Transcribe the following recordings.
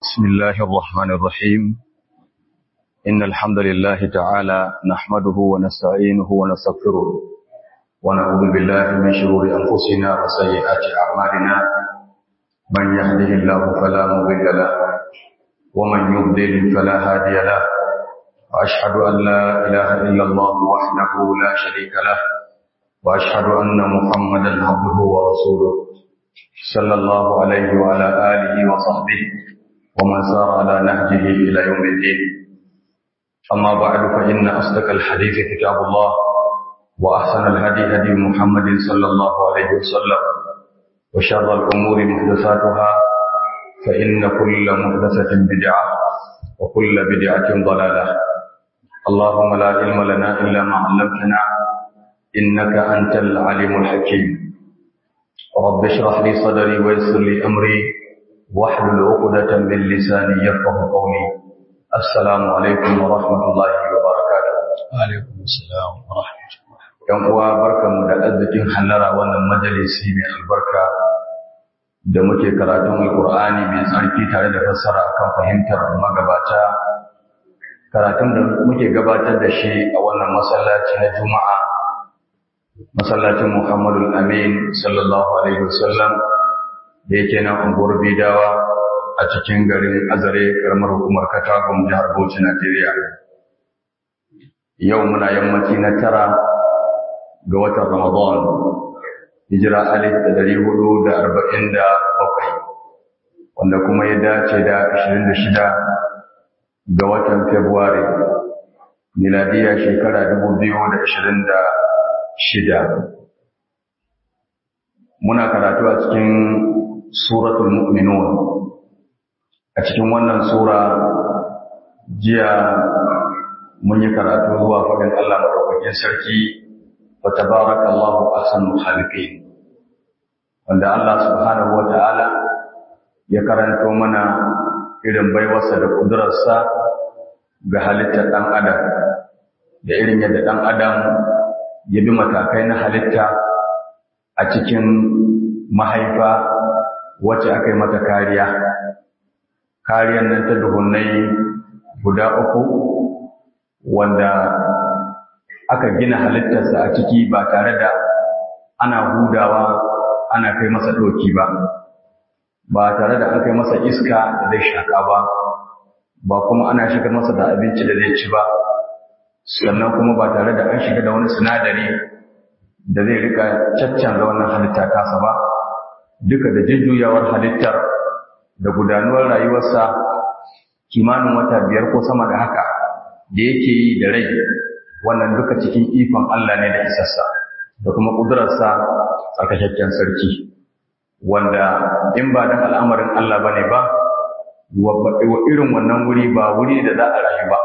بسم الله الرحمن الرحيم إن الحمد لله تعالى نحمده ونستعينه ونستغفره ونعوذ بالله من شرور أنفسنا وسيئات أعمالنا من يهده الله فلا مضل له ومن يضلل فلا هادي له وأشهد أن لا إله إلا الله وحده لا شريك له وأشهد أن محمدا عبده ورسوله صلى الله عليه وعلى آله وصحبه ومن سار على نهجه إلى يوم الدين أما بعد فإن أصدق الحديث كتاب الله وأحسن الهدي هدي محمد صلى الله عليه وسلم وشر الأمور محدثاتها فإن كل محدثة بدعة وكل بدعة ضلالة اللهم لا علم لنا إلا ما علمتنا إنك أنت العليم الحكيم رب اشرح لي صدري ويسر لي أمري واحلل عقدة من لساني يفقه قولي السلام عليكم ورحمة الله وبركاته وعليكم السلام ورحمة الله ‘Yan uwa barkanmu da arzikin hallara wannan majalisi mai albarka da muke karatun Alƙur'ani mai tsarki tare da fassara akan fahimtar magabata karatun da muke gabatar da shi a wannan masallaci na Juma'a masallacin Muhammadul Amin sallallahu alaihi wasallam da yake nan unguwar Bidawa a cikin garin Azare karamar hukumar Katagum jihar Bauchi Najeriya. Yau muna yammaci na tara ga watan Ramadan hijira alif da dari hudu da arba'in da bakwai wanda kuma ya dace da ashirin da shida ga watan Februari miladiya shekara dubu biyu da ashirin da shida. Muna karatu a cikin suratul mu'minun a cikin wannan sura jiya mun yi karatu zuwa faɗin Allah madaukakin sarki wa tabarakallahu ahsanul khaliqin wanda Allah subhanahu wa ta'ala ya karanto mana irin baiwarsa da kudurarsa ga halittar ɗan adam da irin yadda ɗan adam ya bi matakai na halitta a cikin mahaifa wacce aka yi mata kariya kariyar nan ta duhunnai guda uku wanda aka gina halittarsa a ciki ba tare da ana hudawa ana kai masa ɗoki ba ba tare da an kai masa iska da zai shaka ba ba kuma ana shigar masa da abinci da zai ci ba sannan kuma ba tare da an shiga da wani sinadari da zai rika caccanza wannan halitta tasa ba duka da jujjuyawar halittar da gudanuwar rayuwarsa kimanin wata biyar ko sama da haka da yake yi da rai wannan duka cikin ikon Allah ne da isassa da kuma ƙudurarsa tsarkakakken sarki wanda in ba dan al'amarin Allah bane ba wa irin wannan wuri ba wuri da za a rayu ba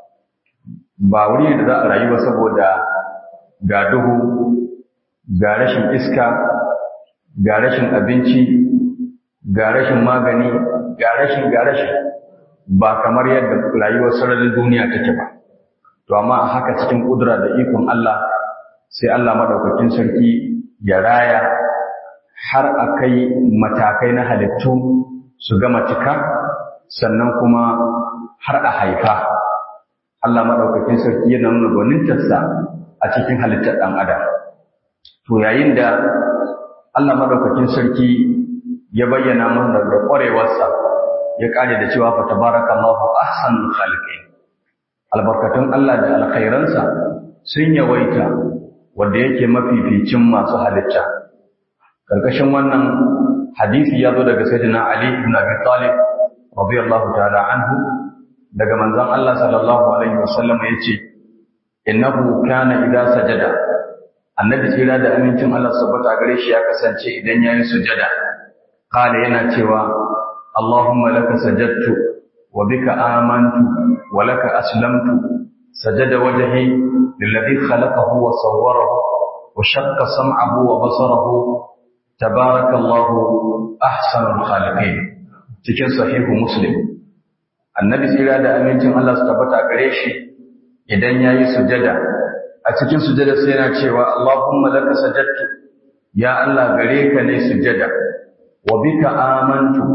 ba wuri da za a rayu ba saboda ga duhu ga rashin iska ga rashin abinci ga rashin magani ga rashin ga rashin ba kamar yadda rayuwar sararin duniya take ba to amma a haka cikin kudura da ikon Allah sai Allah madaukakin sarki ya raya har a kai matakai na halittu su gama cika sannan kuma har a haifa Allah maɗaukakin sarki yana nuna gwanintarsa a cikin halittar ɗan adam. To yayin da Allah maɗaukakin sarki ya bayyana mana da ƙwarewarsa ya ƙare da cewa fa tabarakallahu ahsanul khaliqin. Albarkatun Allah da alkhairansa sun yawaita wanda yake mafificin masu halitta. Karkashin wannan hadisi ya zo daga Sayyidina Ali ibn Abi Talib radiyallahu ta'ala anhu daga manzon Allah sallallahu alaihi wasallam yace innahu kana idza sajada annabi tsira da amincin Allah subhanahu gare shi ya kasance idan yayi sujada qala yana cewa Allahumma laka sajadtu wa bika amantu wa laka aslamtu sajada wajhi lilladhi khalaqahu wa sawwarahu wa shaqqa sam'ahu wa basarahu tabarakallahu ahsanul khaliqin cikin sahihu muslim annabi tsira da amincin Allah su tabbata gare shi idan yayi sujada a cikin sujada sai yana cewa Allahumma laka sajadtu ya Allah gare ka ne sujada wa bika amantu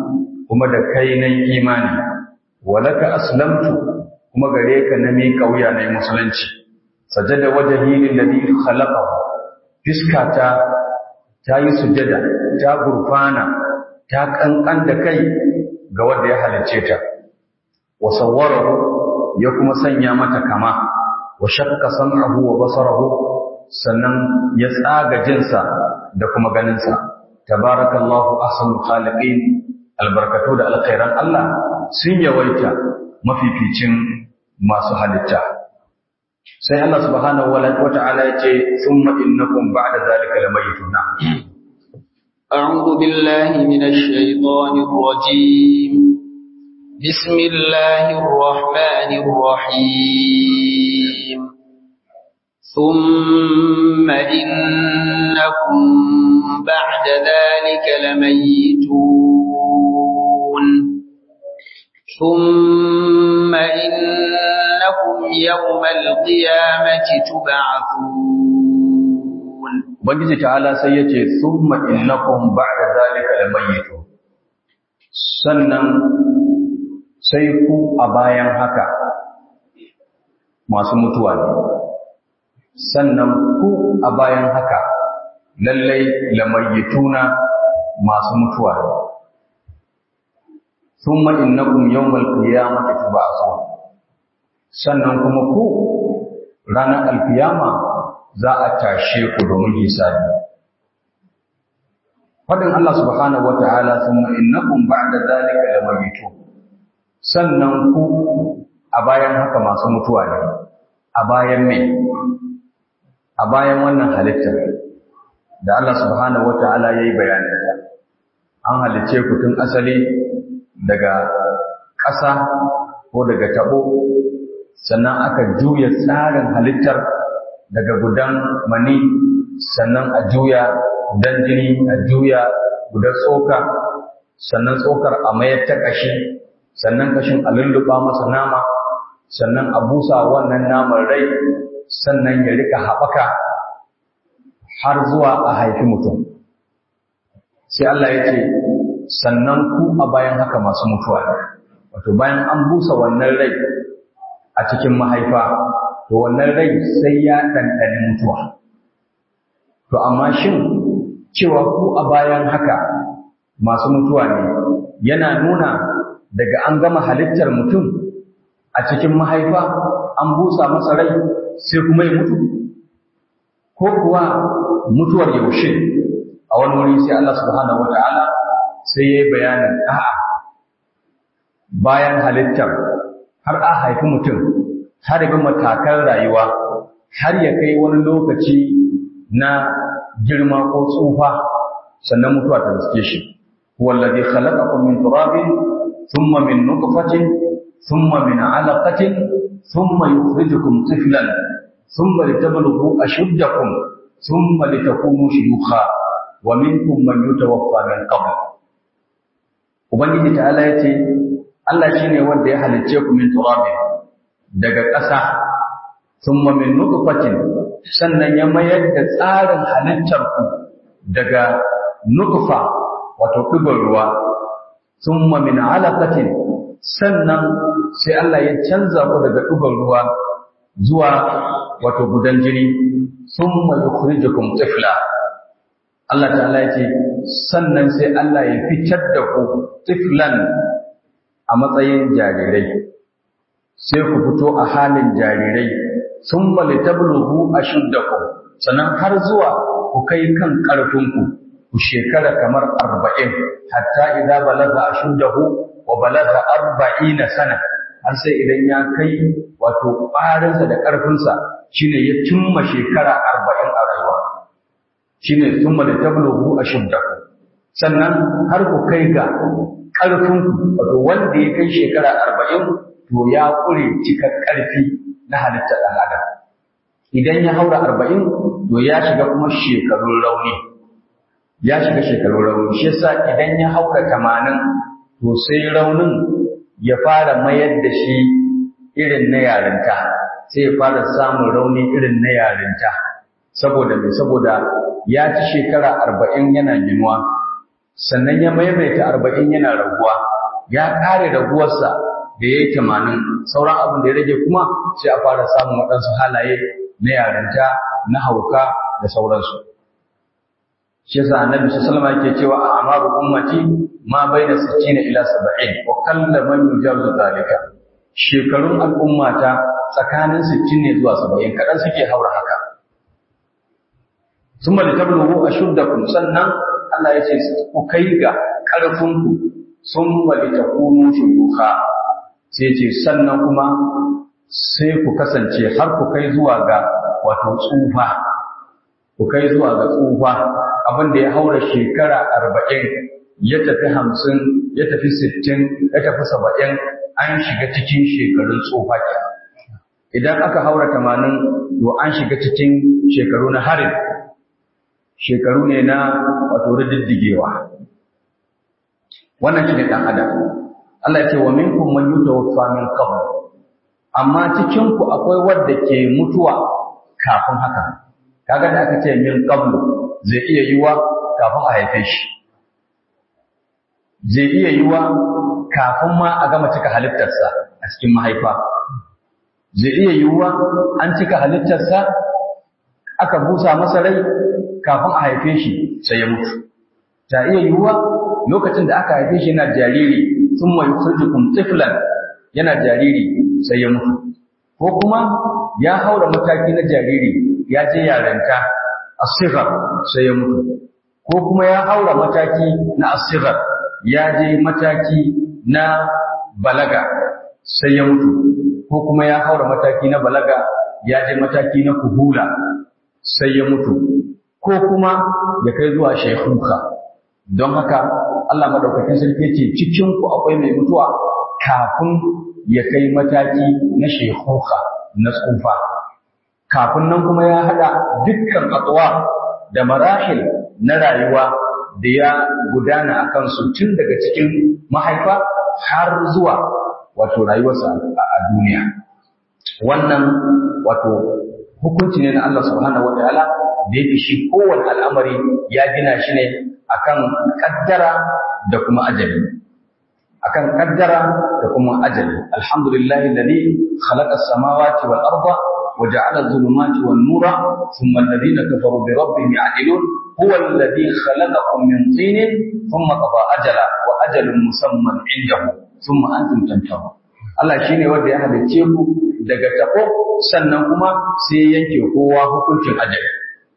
kuma da kai na imani walaka aslamtu kuma gare ka na mi kauya na musulunci sajada wajhi lillazi khalaqahu fiskata ta yi sujada ta gurfana ta kankan da kai ga wanda ya halicce ta wa sawwarahu ya kuma sanya mata kama wa shakka sam'ahu wa basarahu sannan ya tsaga jinsa da kuma ganinsa tabarakallahu ahsanul khaliqin albarkatu da alkhairan Allah sun yawaita mafificin masu halitta sai Allah subhanahu wa ta'ala ya ce thumma innakum ba'da zalika lamayitun أعوذ بالله من الشيطان الرجيم بسم الله الرحمن الرحيم ثم إنكم بعد ذلك لميتون ثم إنكم يوم القيامة تبعثون Ubangiji ta'ala sai ya ce, Summa innakum ba'da zalika lamayyitu sannan sai ku a bayan haka masu mutuwa ne. Sannan ku a bayan haka lallai lamayyituna masu mutuwa ne. Summa innakum yawmal qiyamati tub'athun sannan kuma ku ranar alkiyama za a tashe ku domin hisabi. Faɗin Allah subhanahu wa ta'ala sun innakum ba'da zalika lamayitu sannan ku a bayan haka masu mutuwa ne, a bayan me, a bayan wannan halittar da Allah subhanahu wa ta'ala ya yi bayaninta. An halicce ku tun asali daga ƙasa ko daga taɓo, sannan aka juya tsarin halittar daga gudan mani sannan a juya gudan jini a juya gudan tsoka sannan tsokar a mayar ta ƙashi sannan ƙashin a lulluɓa masa nama sannan a busa wannan naman rai sannan ya rika haɓaka har zuwa a haifi mutum sai Allah ya ce sannan ku a bayan haka masu mutuwa wato bayan an busa wannan rai a cikin mahaifa to wannan rai sai ya ɗanɗani mutuwa. To amma shin cewa ku a bayan haka masu mutuwa ne yana nuna daga an gama halittar mutum a cikin mahaifa an busa masa rai sai kuma ya mutu? Ko kuwa mutuwar yaushe a wani wuri sai Allah subhanahu wa ta'ala sai ya yi bayanin a'a bayan halittar har a haifi mutum har bi matakan rayuwa har ya kai wani lokaci na girma ko tsufa sannan mutuwa ta riske shi huwa alladhi khalaqakum min turabin thumma min nutfatin thumma min 'alaqatin thumma yukhrijukum tiflan thumma litablughu ashuddakum thumma litakunu shuyukha wa minkum man yutawaffa min qabl ubangiji ta'ala yace Allah shine wanda ya halicce ku min turabin daga ƙasa thumma min nutfatin sannan ya mayar da tsarin halittar ku daga nutfa wato ɗigon ruwa thumma min alaqatin sannan sai Allah ya canza ku daga ɗigon ruwa zuwa wato gudan jini thumma yukhrijukum tifla Allah ta'ala ya ce sannan sai Allah ya fitar da ku tiflan a matsayin jarirai sai ku fito a halin jarirai sun bali tablughu ashuddakum sannan har zuwa ku kai kan ƙarfinku ku shekara kamar arba'in hatta idza balagha ashuddahu wa balagha arba'ina sana har sai idan ya kai wato ƙwarinsa da ƙarfinsa shine ya cimma shekara arba'in a rayuwa shine thumma litablughu ashuddakum sannan har ku kai ga ƙarfinku wato wanda ya kai shekara arba'in to ya ƙure cikar ƙarfi na halittar ɗan adam idan ya haura arba'in to ya shiga kuma shekarun rauni ya shiga shekarun rauni shi yasa idan ya haura tamanin to sai raunin ya fara mayar da shi irin na yarinta sai ya fara samun rauni irin na yarinta saboda mai saboda ya ci shekara arba'in yana ginuwa sannan ya maimaita arba'in yana raguwa ya kare raguwarsa da ya yi tamanin sauran abin da ya rage kuma sai a fara samun waɗansu halaye na yarinta na hauka da sauransu shi yasa annabi sallallahu alaihi yake cewa a amaru ummati ma baina 60 ila 70 wa kalla man yujawizu zalika shekarun al'ummata tsakanin 60 ne zuwa 70 kadan suke haura haka summa litabluhu ashuddakum sannan Allah ya ce ku kai ga ƙarfinku summa litakunu shuyukha sai ce sannan kuma sai ku kasance har ku kai zuwa ga wato tsufa ku kai zuwa ga tsufa abin da ya haura shekara arba'in ya tafi hamsin ya tafi sittin ya tafi saba'in an shiga cikin shekarun tsufa ke idan aka haura tamanin to an shiga cikin shekaru na harin shekaru ne na wato rididdigewa wannan shi ne ɗan adam Allah ya ce wa minkum man yutawaffa min qabl amma cikin ku akwai wanda ke mutuwa kafin haka kaga da aka ce min qabl zai iya yiwa kafin a haife shi zai iya yiwa kafin ma a gama cika halittarsa a cikin mahaifa zai iya yiwa an cika halittarsa aka busa masa rai kafin a haife shi sai ya mutu ta iya yiwa lokacin da aka haife shi yana jariri sun mai kurjukun tiflan yana jariri sai ya mutu ko kuma ya haura mataki na jariri ya je yaranta asighar sai ya mutu ko kuma ya haura mataki na asighar ya je mataki na balaga sai ya mutu ko kuma ya haura mataki na balaga ya je mataki na kuhula sai ya mutu ko kuma ya kai zuwa shekuka don haka Allah madaukakin sarki ce cikin ku akwai mai mutuwa kafin ya kai mataki na shekuka na tsufa kafin nan kuma ya hada dukkan atwa da marahil na rayuwa da ya gudana a kansu tun daga cikin mahaifa har zuwa wato rayuwarsa a duniya wannan wato hukunci ne na Allah subhanahu wataala da yake shi kowane al'amari ya gina shi ne akan kaddara da kuma ajali akan kaddara da kuma ajali alhamdulillahi alladhi khalaqa as-samawati wal arda wa ja'ala adh-dhulumati wan nura thumma alladhina kafaru bi rabbihim ya'dilun huwa alladhi khalaqakum min tinin thumma qada ajala wa ajalun musamman 'indahu thumma antum tamtarun Allah shine wanda ya halicce ku daga tafo sannan kuma sai yanke kowa hukuncin ajali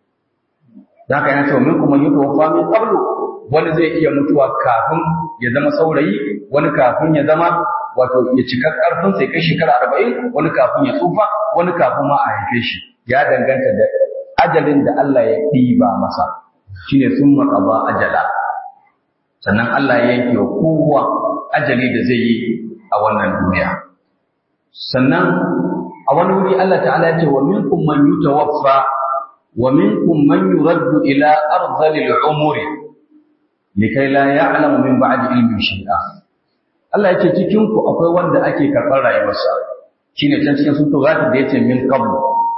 da haka yana cewa min kuma yi tofa min qablu wani zai iya mutuwa kafin ya zama saurayi wani kafin ya zama wato ya cika karfin sai kai shekara arba'in wani kafin ya tsufa wani kafin ma a haife shi ya danganta da ajalin da Allah ya ɗiba masa shine sun maƙaba ajala sannan Allah ya yanke wa kowa ajali da zai yi a wannan duniya sannan a wani wuri Allah ta'ala ya ce wa minkum man yutawaffa wa minkum man yuraddu ila ardhil umuri likai la ya'lamu min ba'di ilmin shay'a Allah ya ce cikin ku akwai wanda ake karɓar rayuwarsa shine can cikin sun tugata da yace min qablu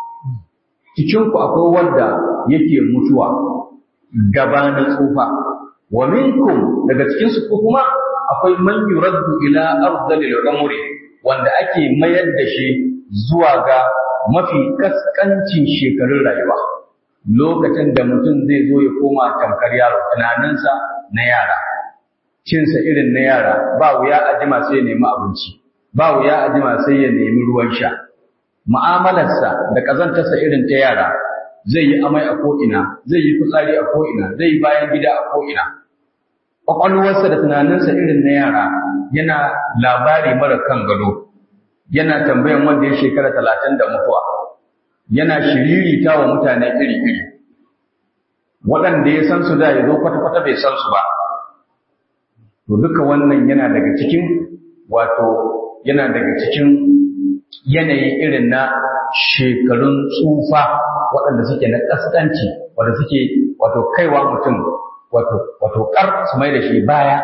cikin ku akwai wanda yake mutuwa gabanin tsufa wa minkum daga cikin su kuma akwai man yuraddu ila ardhil umuri wanda ake mayar da shi zuwa ga mafi kaskancin shekarun rayuwa lokacin da mutum zai zo ya koma tamkar yaro tunaninsa na yara cinsa irin na yara ba wuya a jima sai ya nemi abinci ba wuya a jima sai ya nemi ruwan sha mu'amalarsa da ƙazantarsa irin ta yara zai yi amai a ko'ina zai yi fitsari a ko'ina zai yi bayan gida a ko'ina ƙwaƙwalwarsa da tunaninsa irin na yara yana labari mara kan gado yana tambayan wanda ya shekara talatin da mutuwa yana shiririta wa mutane iri-iri waɗanda ya san su da ya zo kwata-kwata bai san su ba to duka wannan yana daga cikin wato yana daga cikin yanayi irin na shekarun tsufa waɗanda suke na ƙasƙanci wanda suke wato kaiwa mutum wato wato ƙar su mai da shi baya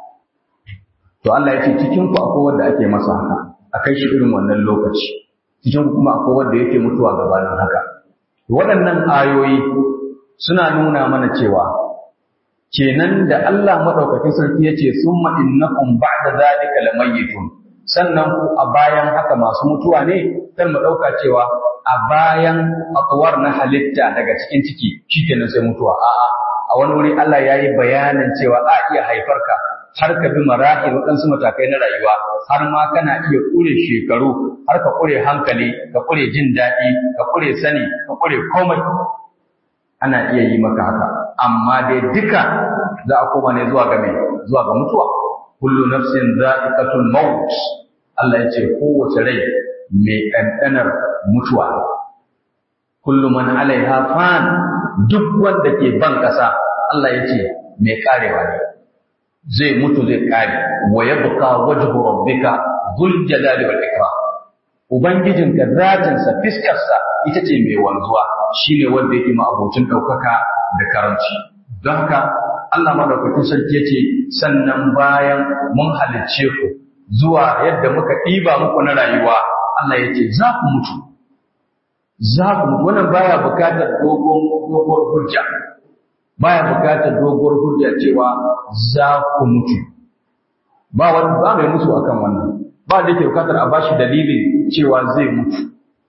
to Allah ya ce cikin ku akwai wanda ake masa haka a kai shi irin wannan lokaci cikin kuma akwai wanda yake mutuwa gabanin haka waɗannan ayoyi suna nuna mana cewa kenan da Allah madaukakin sarki yace summa innakum ba'da zalika lamayitun sannan ku a bayan haka masu mutuwa ne kar mu dauka cewa a bayan atwar na halitta daga cikin ciki shikenan sai mutuwa a'a a wani wuri Allah yayi bayanin cewa a iya haifarka har ka bi marahil waɗansu matakai na rayuwa har ma kana iya ƙure shekaru har ka ƙure hankali ka ƙure jin daɗi ka ƙure sani ka ƙure komai ana iya yi maka haka amma dai duka za a koma ne zuwa ga mai zuwa ga mutuwa kullu nafsin za'iqatul maut Allah ya ce kowace rai mai ɗanɗanar mutuwa kullu man alaiha fan duk wanda ke ban ƙasa Allah ya ce mai karewa ne zai mutu zai kare wa yabqa wajhu rabbika dhul jalali wal ikram ubangijinka zatinsa fiskarsa ita ce mai wanzuwa shine wanda yake ma abocin daukaka da karanci don haka Allah madaukakin sarki yace sannan bayan mun halicce ku zuwa yadda muka ɗiba muku na rayuwa Allah yace za ku mutu za ku mutu wannan baya bukatar dogon dogon hujja baya bukatar doguwar hujja cewa za ku mutu ba wani ba mai musu akan wannan ba da yake bukatar a bashi dalilin cewa zai mutu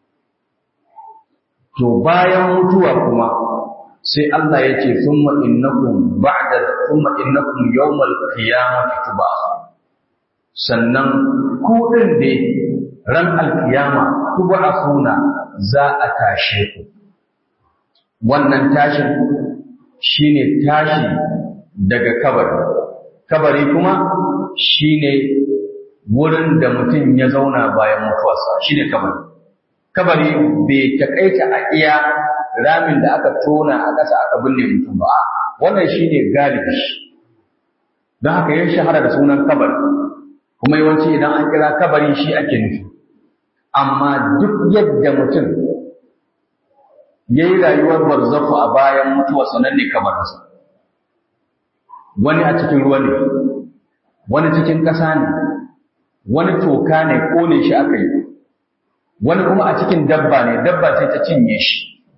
to bayan mutuwa kuma sai Allah ya ce thumma innakum ba'da thumma innakum yawmal qiyamati tub'ath sannan ku din ne ran alkiyama tub'athuna za a tashe ku wannan tashin shine tashi daga kabari kabari kuma shine wurin da mutum ya zauna bayan mutuwarsa shine kabari kabari bai takaita a iya ramin da aka tona a ƙasa aka binne mutum ba wannan shine galibi don haka ya shahara da sunan kabari kuma yawanci idan an kira kabari shi ake nufi amma duk yadda mutum ya yi rayuwar barzafu a bayan mutuwa sanan ne kabarinsa wani a cikin ruwa ne wani cikin ƙasa ne wani toka ne ƙone shi aka yi wani kuma a cikin dabba ne dabba ce ta cinye shi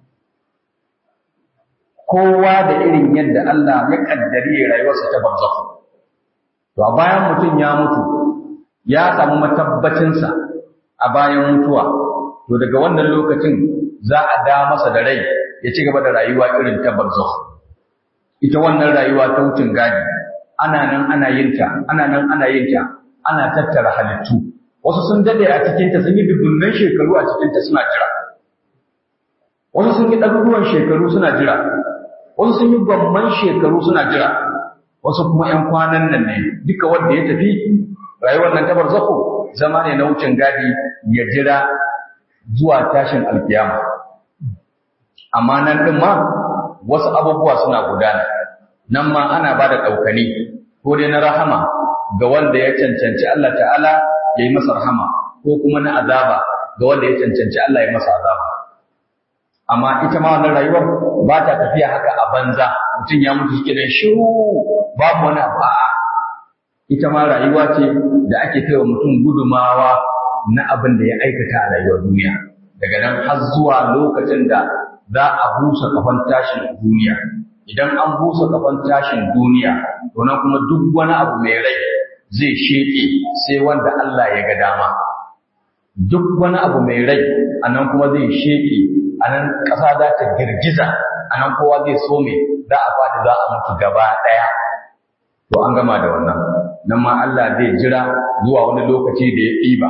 kowa da irin yadda Allah ya kaddari ya rayuwarsa ta barzafu to a bayan mutum ya mutu ya samu matabbacinsa a bayan mutuwa to daga wannan lokacin za a da masa da rai ya ci gaba da rayuwa irin ta barzakh ita wannan rayuwa ta wucin gadi ana nan ana yin ta ana nan ana yin ta ana tattara halittu wasu sun dade a cikin ta sun yi dubunnan shekaru a cikin ta suna jira wasu sun yi ɗaruruwan shekaru suna jira wasu sun yi gwamman shekaru suna jira wasu kuma ƴan kwanan nan ne duka wanda ya tafi rayuwar nan ta barzakhu zama ne na wucin gadi ya jira zuwa tashin alkiyama amma nan ɗin ma wasu abubuwa suna gudana nan ma ana ba da ɗaukani ko dai na rahama ga wanda ya cancanci Allah ta'ala ya yi masa rahama ko kuma na azaba ga wanda ya cancanci Allah ya masa azaba amma ita ma wannan rayuwar ba ta tafiya haka a banza mutum ya mutu shi kenan shiru babu wani abu a'a ita ma rayuwa ce da ake kai wa mutum gudumawa na abin da ya aikata a rayuwar duniya daga nan har zuwa lokacin da za a busa kafan tashin duniya idan an busa kafan tashin duniya to nan kuma duk wani abu mai rai zai sheke sai wanda Allah ya ga dama duk wani abu mai rai a nan kuma zai sheke a nan ƙasa za ta girgiza a nan kowa zai some za a faɗi za a mutu gaba ɗaya to an gama da wannan nan ma Allah zai jira zuwa wani lokaci da ya ɗiba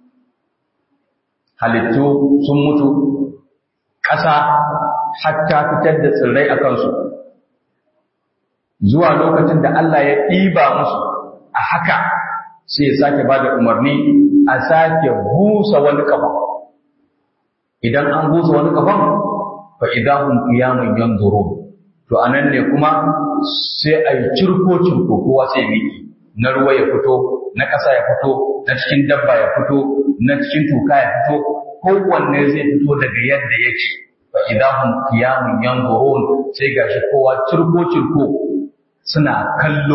halittu sun mutu ƙasa hatta fitar da tsirrai a kansu zuwa lokacin da Allah ya ɗiba musu a haka sai ya sake ba da umarni a sake busa wani kafan idan an busa wani kafan fa idahum qiyamun yanzurun to anan ne kuma sai a yi cirko cirko kowa sai miki na ruwa ya fito na ƙasa ya fito na cikin dabba ya fito na cikin tuka ya fito kowanne zai fito daga yadda yake fa idahum qiyamun yanzurun sai gashi kowa cirko cirko suna kallo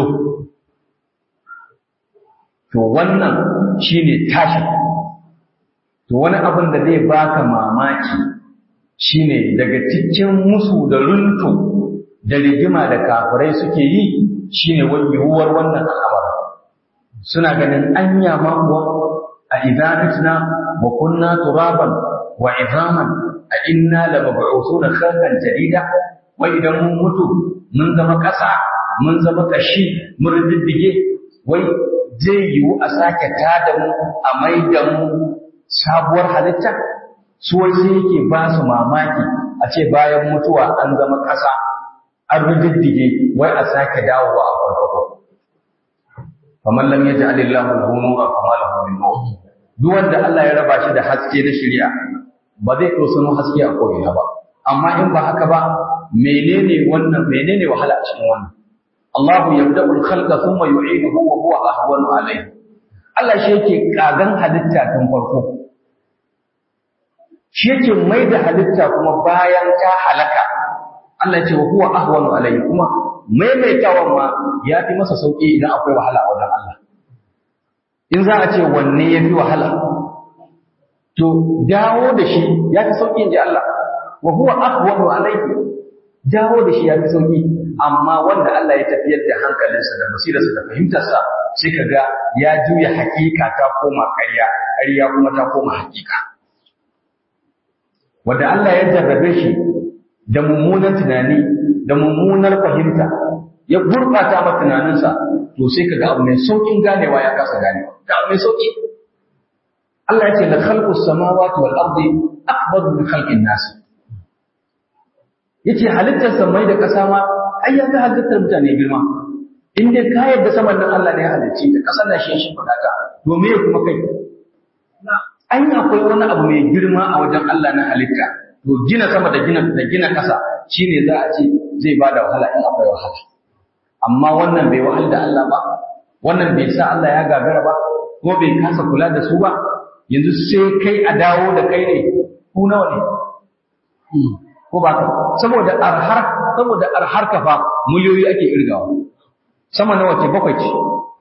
to wannan shine tashi to wani abin da zai baka mamaki shine daga cikin musu da runtu da rigima da kafirai suke yi shine yiwuwar wannan al'amari suna ganin anya ma kuwa a idanatna wa kunna turaban wa izaman a inna la mab'uthuna khalqan jadida wai idan mun mutu mun zama ƙasa mun zama kashi mun riddige wai zai yiwu a sake tada mu a mai da mu sabuwar halitta su wai sai yake ba su mamaki a ce bayan mutuwa an zama ƙasa an riddige wai a sake dawowa a farko faman lam yaj'al Allahu lahu nuran fama lahu min nur duk wanda Allah ya raba shi da haske na shari'a ba zai ɗosano haske a ko'ina ba amma in ba haka ba menene wannan menene wahala a cikin wannan Allahu yabda'u al-khalqa thumma yu'iduhu wa huwa ahwanu alayhi Allah shi yake kagan halitta tun farko shi yake mai da halitta kuma bayan ta halaka Allah ce wa huwa ahwanu alayhi kuma maimaitawan ma ya fi masa sauki idan akwai wahala a wajen Allah in za a ce wanne ya fi wahala to dawo da shi ya fi sauki in ji Allah wa huwa ahwanu alayhi dawo da shi ya fi sauki amma wanda Allah ya tafiyar da hankalinsa da basirarsa da fahimtarsa sai ka ga ya juya hakika ta koma ƙarya ƙarya kuma ta koma hakika wanda Allah ya jarrabe shi da mummunan tunani da mummunar fahimta ya gurɓata ma tunaninsa to sai ka ga abu mai sauƙin ganewa ya kasa ganewa ga abu mai sauƙi Allah ya ce la khalqu samawati wal ardi akbar min khalqin nas yace halittar samai da ƙasa ma ai ya ga halittar mutane girma in dai ka yarda saman nan Allah ne ya halicce ta ƙasar nan shi shi fadaka to me kuma kai ai akwai wani abu mai girma a wajen Allah na halitta to gina sama da gina da gina ƙasa shine za a ce zai bada wahala in akwai wahala amma wannan bai wahal da Allah ba wannan bai sa Allah ya gagara ba ko bai kasa kula da su ba yanzu sai kai a dawo da kai ne ku nawa ne ko ba ka saboda arhar saboda arhar ka fa miliyoyi ake irgawa sama nawa ce bakwai ce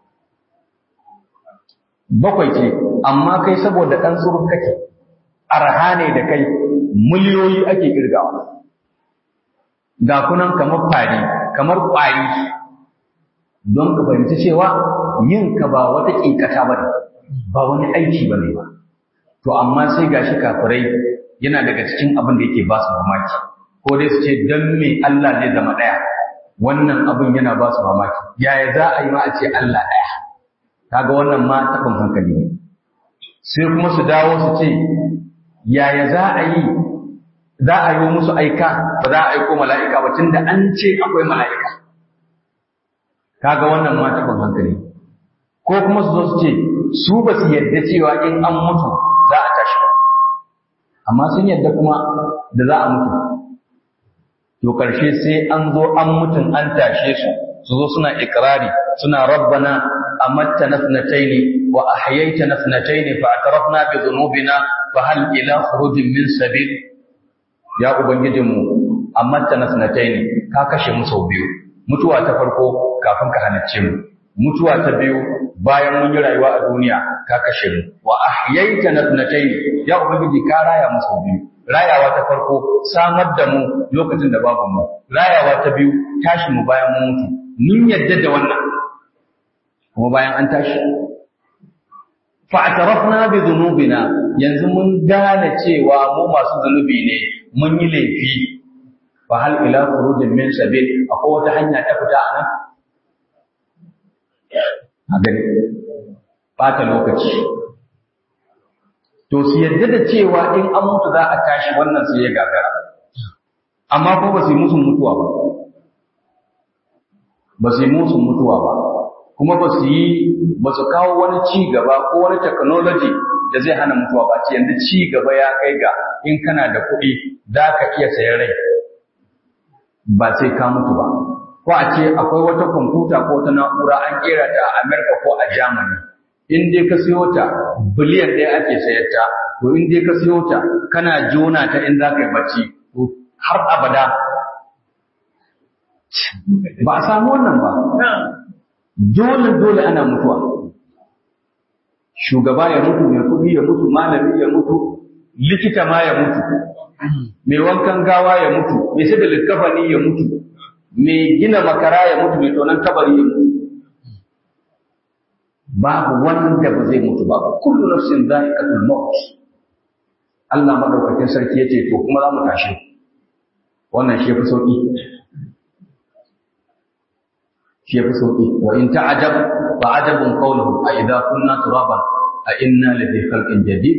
bakwai ce amma kai saboda dan surun kake arha ne da kai miliyoyi ake irgawa ga kunan kamar fari kamar kwari don ka fahimci cewa yin ka ba wata kinkata ba ne ba wani aiki ba ne ba to amma sai gashi kafirai yana daga cikin abin da yake ba su mamaki ko dai su ce dan me Allah zai zama ɗaya wannan abin yana ba su mamaki yaya za a yi ma a ce Allah ɗaya kaga wannan ma taɓin hankali ne sai kuma su dawo su ce yaya za a yi za a yi musu aika ba za a aiko mala'ika ba tunda an ce akwai mala'ika kaga wannan ma taɓin hankali ko kuma su zo su ce su ba su yadda cewa in an mutu za a tashi ba amma sun yadda kuma da za a mutu to ƙarshe sai an zo an mutun an tashe su su zo suna ikrari suna rabbana amattana thnataini wa ahyaytana thnataini fa atrafna bi dhunubina fa hal ila khurujin min sabil ya ubangijinmu amattana thnataini ka kashe mu sau biyu mutuwa ta farko kafin ka halicce mu mutuwa ta biyu bayan mun yi rayuwa a duniya ka kashe mu wa ahyaytana thnatayn ya ubangiji ka raya mu sau biyu rayawa ta farko samar da mu lokacin da babu mu rayawa ta biyu tashi mu bayan mun mutu mun yadda da wannan kuma bayan an tashi fa atarafna bi dhunubina yanzu mun gane cewa mu masu zunubi ne mun yi laifi fa hal ila khurujin min sabil akwai wata hanya ta fita a nan a gani ɓata lokaci to su yadda da cewa in an mutu za a tashi wannan sai ya gagara amma ko ba su yi musun mutuwa ba ba su yi musun mutuwa ba kuma ba su yi ba su kawo wani ci gaba ko wani technology da zai hana mutuwa ba ce yanzu ci gaba ya kai ga in kana da kuɗi za ka iya sayan rai ba sai ka mutu ba ko a ce akwai wata kwamfuta ko wata na'ura an kera ta a Amerika ko a Germany in dai ka siyo ta biliyan ɗaya ake sayar ta to in dai ka siyo ta kana jona ta in za ka yi bacci to har abada ba a samu wannan ba dole dole ana mutuwa shugaba ya mutu mai kuɗi ya mutu malami ya mutu likita ma ya mutu mai wankan gawa ya mutu mai sai da likkafani ya mutu mai gina makara ya mutu mai tonon kabari ya mutu babu wanda ba zai mutu ba kullu nafsin za'iqatul maut Allah madaukakin sarki yace to kuma za mu tashi wannan shi yafi sauki shi yafi sauki wa in ta'ajab fa ajabun qawluhu a idza kunna turaban a inna lafi khalqin jadid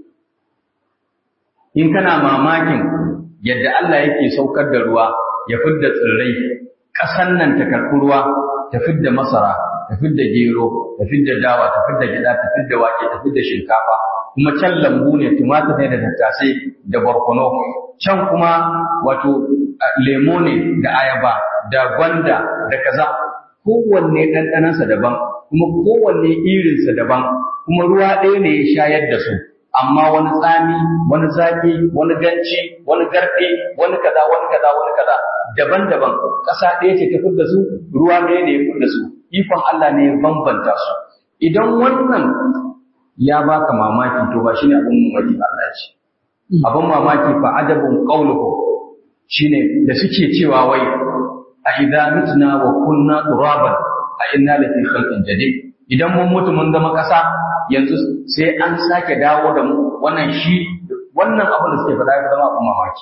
in kana mamakin yadda Allah yake saukar da ruwa ya fidda tsirrai ƙasan nan ta karɓi ruwa ta fidda masara ta fidda gero ta fidda dawa ta fidda gida ta fidda wake ta fidda shinkafa kuma can lambu ne tumatir ne da tattasai da barkono can kuma wato lemo ne da ayaba da gwanda da kaza kowanne ɗanɗanansa daban kuma kowanne irinsa daban kuma ruwa ɗaya ne ya shayar da su amma wani tsami wani zaki wani ganci wani garɗe wani kaza wani kaza wani kaza daban-daban ƙasa ɗaya ce ta da su ruwa ɗaya ne ya da su ikon Allah ne ya bambanta su idan wannan ya baka mamaki to ba shine abin mamaki ba Allah ce abin mamaki fa adabun qauluhum shine da suke cewa wai a idza mitna wa kunna turaban a inna lafi khalqin jadid idan mun mutu mun zama ƙasa yanzu sai an sake dawo da mu wannan shi wannan abin da suke faɗa ya zama abin mamaki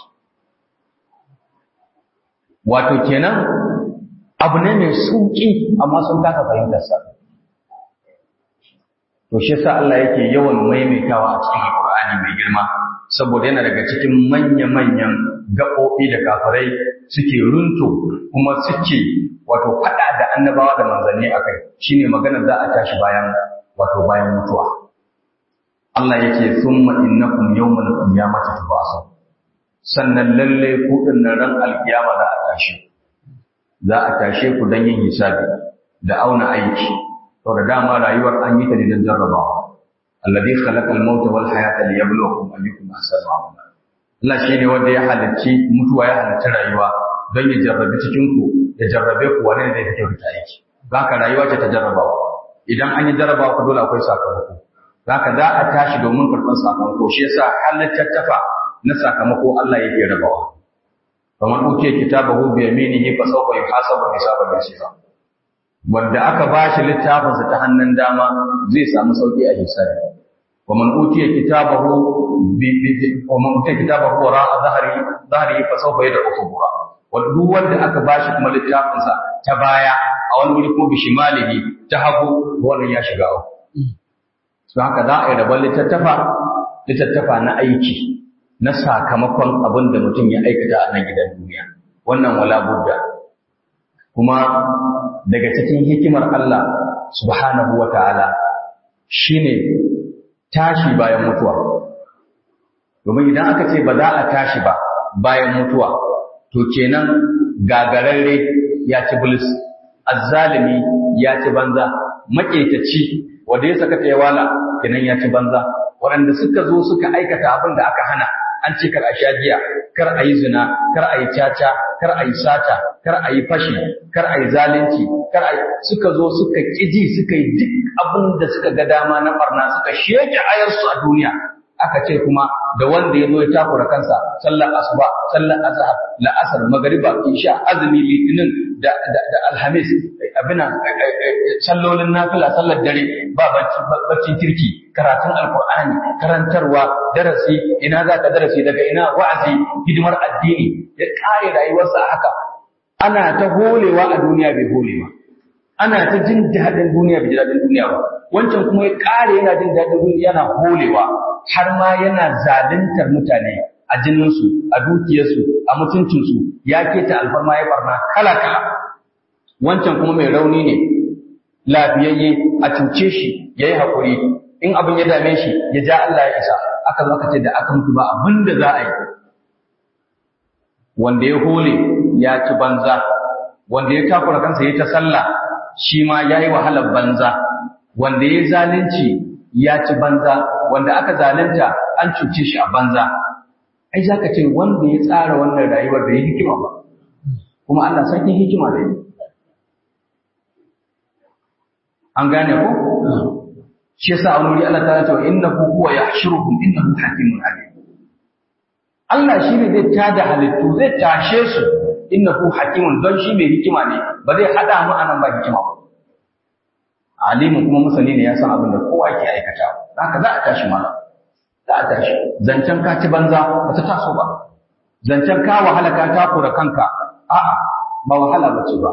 wato kenan abu ne mai sauƙi amma sun kasa fahimtar sa to shi yasa Allah yake yawan maimaitawa a cikin Alƙur'ani mai girma saboda yana daga cikin manya-manyan gaɓoɓi da kafirai suke runto kuma suke wato faɗa da annabawa da manzanni a kai shine maganar za a tashi bayan wato bayan mutuwa Allah yake summa innakum yawmal qiyamati tubasun sannan lalle ku din ran alkiyama za a tashi za a tashe ku dan yin hisabi da auna aiki to da dama rayuwar an yi ta ne don jarrabawa alladhi khalaqa al-mauta wal hayata liyabluwakum ayyukum ahsanu amala Allah shine wanda ya halicci mutuwa ya halicci rayuwa don ya jarrabi cikin ku ya jarrabe ku wani ne zai fito da aiki haka rayuwa ce ta jarrabawa idan an yi jarrabawa ku dole akwai sakamako haka za a tashi domin karɓar sakamako shi yasa halittattafa na sakamako Allah yake rabawa kamar uke kitabahu bi yaminihi fa sawfa yuhasabu hisaban yasira wanda aka bashi littafinsa ta hannun dama zai samu sauki a hisabi ومن أوتي كتابه ومن أوتي كتابه وراء ظهره ظهره فسوف يدعو ثبورا ودuk wanda aka bashi kuma littafinsa ta baya a wani wuri kuma bishimalihi ta hagu wannan ya shiga uku to haka za a yi rabon littattafa littattafa na aiki na sakamakon abin da mutum ya aikata a nan gidan duniya wannan wala budda kuma daga cikin hikimar Allah subhanahu wa ta'ala shine tashi bayan mutuwa domin idan aka ce ba za a tashi ba bayan mutuwa to kenan gagararre ya ci bilis azzalimi ya ci banza maƙetaci wanda ya saka wala kenan ya ci banza waɗanda suka zo suka aikata abin da aka hana an ce kar a sha giya kar a yi zina kar a yi caca kar a yi sata kar a yi fashi kar a yi zalunci kar a suka zo suka ƙiji suka yi duk abin da suka ga dama na barna suka sheke ayarsu a duniya aka ce kuma da wanda ya zo ya takura kansa sallar asuba sallar azhar la'asar magariba isha azumi litinin da da, da alhamis abina sallolin nafila sallar dare ba bacci kirki karatun alqur'ani karantarwa darasi ina za ka darasi daga ina wa'azi hidimar addini ya kare rayuwarsa a haka ana ta holewa a duniya bai hole ba ana ta jin daɗin duniya bai ji daɗin duniya ba wancan kuma ya ƙare yana jin daɗin duniya yana holewa har ma yana zaluntar mutane a jininsu a dukiyarsu a mutuncinsu ya keta alfarma ya barna kala kala wancan kuma mai rauni ne lafiyayye a cuce shi ya yi haƙuri in abin ya dame shi ya ja Allah ya isa aka zo aka ce da aka mutu ba abin da za a yi wanda ya hole ya ci banza wanda ya takura kansa ya ta sallah shi ma ya yi wahalar banza wanda ya zalunci ya ci banza wanda aka zalunta an cuce shi a banza ai za ka ce wanda ya tsara wannan rayuwar da ya hikima ba kuma Allah sarkin hikima da yi an gane ko shi yasa a wuri Allah ta ce wa innahu huwa yahshuruhum innahu hakimun alim Allah shi ne zai tada halittu zai tashe su innahu hakimun don shi mai hikima ne ba zai hada mu anan ba hikima ba alimin kuma musani ne ya san abin da kowa ke aikata haka za a tashi mana za a tashi zancen ka ci banza ba ta taso ba zancen ka wahala ka takura kanka a'a ba wahala ba ce ba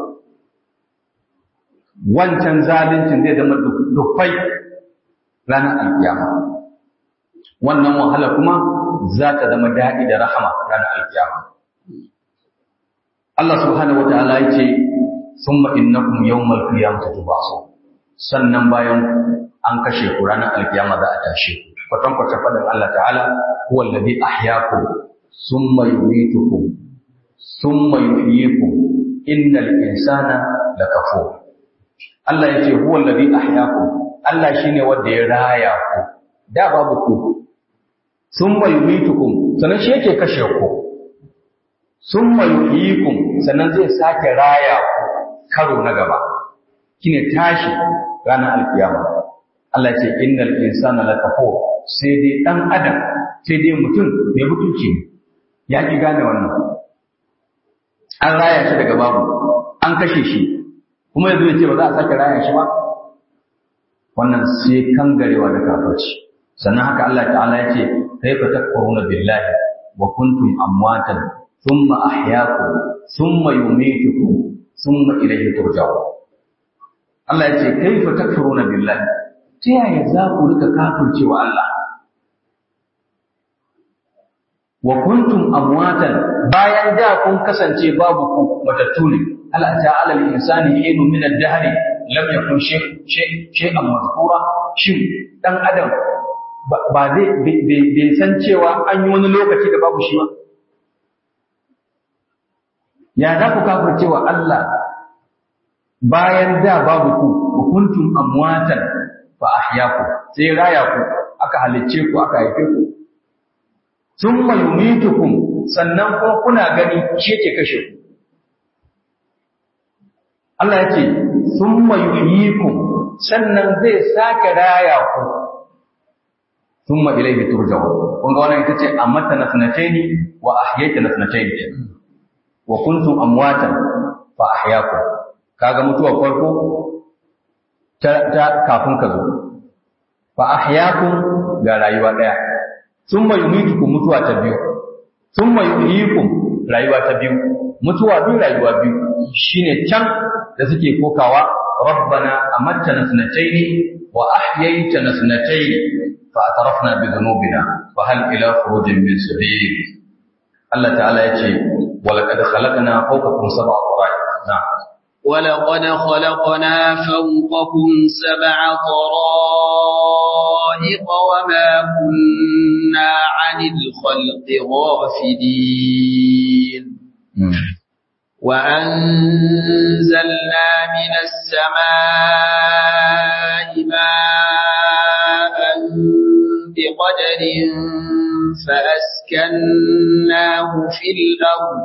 wancan zalincin zai zama dufai ranar alkiyama wannan wahala kuma za ta zama daɗi da rahama ranar alkiyama Allah subhanahu wa ta'ala ya ce summa innakum yawmal qiyamati tubasu sannan bayan an kashe ku ranar alkiyama za a tashe ku kwatan kwatan fadin Allah ta'ala huwa alladhi ahyaakum summa yumitukum summa yuhyikum innal insana lakafur Allah ya ce huwa alladhi ahyaakum Allah shine wanda ya raya ku da babu ku summa yumitukum sannan shi yake kashe ku summa yuhyikum sannan zai sake raya ku karo na gaba shine tashi ranar alkiyama Allah ya ce innal insana lakafur sai dai dan adam sai dai mutum mai mutunci ya ki gane wannan an raya shi daga babu an kashe shi kuma yanzu ya ce ba za a sake raya shi ba wannan sai kangarewa da kafirci sannan haka Allah ta'ala ya ce kaifa takfuruna billahi wa kuntum amwatan thumma ahyaakum thumma yumitukum thumma ilayhi turja'un Allah ya ce kaifa takfuruna billahi ta yaya za ku rika kafircewa Allah wa kuntum amwatan bayan da kun kasance babu ku matattu ne hal ata ala al-insani hinu min ad-dahr lam yakun shay'an mazkura shin dan adam ba zai bai san cewa an yi wani lokaci da babu shi ba ya za ku kafircewa Allah bayan da babu ku kuntum amwatan fa ahyaakum sai raya ku aka halicce ku aka haife ku thumma yumitukum sannan kuma kuna gani shi yake kashe ku Allah yake thumma yuhyikum sannan zai sake raya ku thumma ilayhi turja'un kun ga wannan ita ce amatta nasnataini wa ahyayta nasnataini wa kuntum amwatan fa ahyaakum kaga mutuwar farko ta, ta kafin ka zo fa ahyaakum ga rayuwa daya thumma yumitukum mutuwa ta biyu thumma yuhyikum rayuwa ta biyu mutuwa biyu rayuwa biyu shine can da suke kokawa rabbana amattana sanataini wa ahyaytana sanataini fa atarafna bi dhunubina fa hal ila khurujin min sabil Allah ta'ala yace wa laqad khalaqna fawqakum sab'a tara'iq na'am ولقد خلقنا فوقكم سبع طرائق وما كنا عن الخلق غافلين وأنزلنا من السماء ماء بقدر فأسكناه في الأرض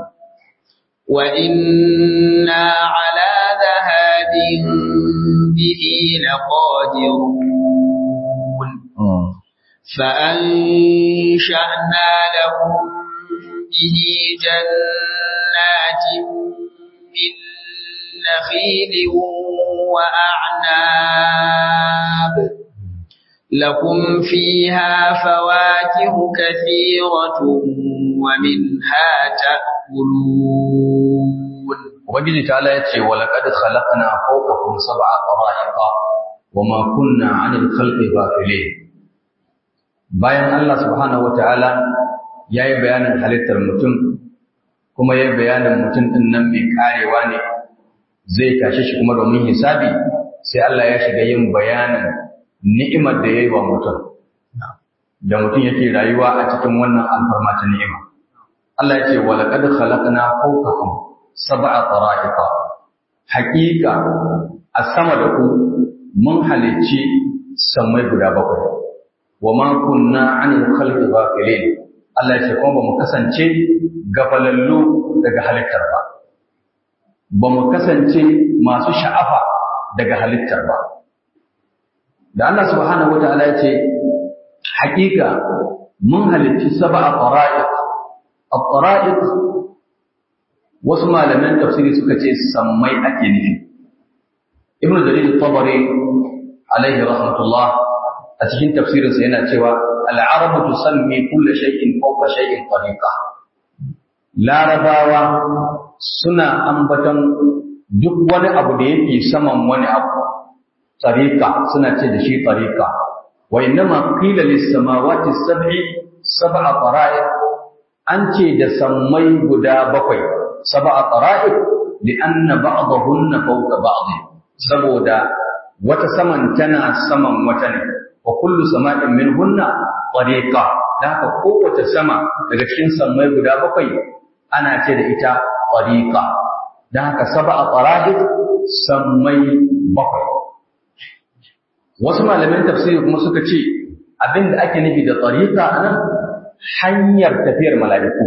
وإنا على ذهاب به لقادرون فأنشأنا لهم به جنات من نخيل وأعناب لكم فيها فواكه كثيرة ومنها تأكلون Ubangiji ta ya ce, Walaƙad khalaqana fawqakum sab'a tara'iqa wa ma kunna 'anil khalqi ghafilin. Bayan Allah subhanahu wata'ala yayi bayanin halittar mutum kuma yayi bayanin mutum din nan mai karewa ne zai tashe shi kuma domin hisabi sai Allah ya shiga yin bayanin ni'imar da yayi wa mutum. Da mutum yake rayuwa a cikin wannan alfarma ta ni'ima. Allah ya ce, Walaƙad khalaqana fawqakum sab'a tara'iqa haqiqa a sama da ku mun halicci samai guda bakwai wa ma kunna 'anil khalqi ghafilin Allah ya ce kuma ba mu kasance gafalallu daga halittar ba ba mu kasance masu sha'afa daga halittar ba da Allah subhanahu wataala ya ce haqiqa mun halicci sab'a tara'iq at-tara'iq wasu malaman tafsiri suka ce sammai ake nufi ibnu jarir tabari alaihi rahmatullah a cikin tafsirinsa yana cewa al'arabu tusammi kulli shay'in fawqa shay'in tariqa larabawa suna ambaton duk wani abu da yake saman wani abu tariqa suna ce da shi tariqa wa innama qila lis samawati sab'i sab'a tara'iq an ce da sammai guda bakwai sab'a tara'iq li'anna ba'dahunna fawqa ba'd saboda wata saman tana saman wata ne wa kullu sama'in minhunna tariqa da haka kowace sama daga cikin sammai guda bakwai ana ce da ita tariqa da haka sab'a tara'iq sammai bakwai wasu malaman tafsiri kuma suka ce abinda ake nufi da tariqa anan hanyar tafiyar mala'iku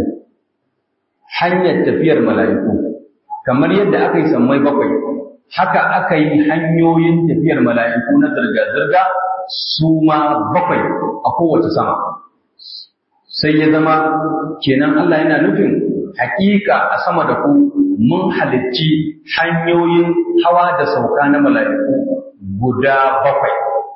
hanyar tafiyar mala'iku kamar yadda aka yi sammai bakwai haka aka yi hanyoyin tafiyar mala'iku na zirga-zirga su ma bakwai a kowace sama sai ya zama kenan Allah yana nufin hakika a sama da ku mun halicci hanyoyin hawa da sauka na mala'iku guda bakwai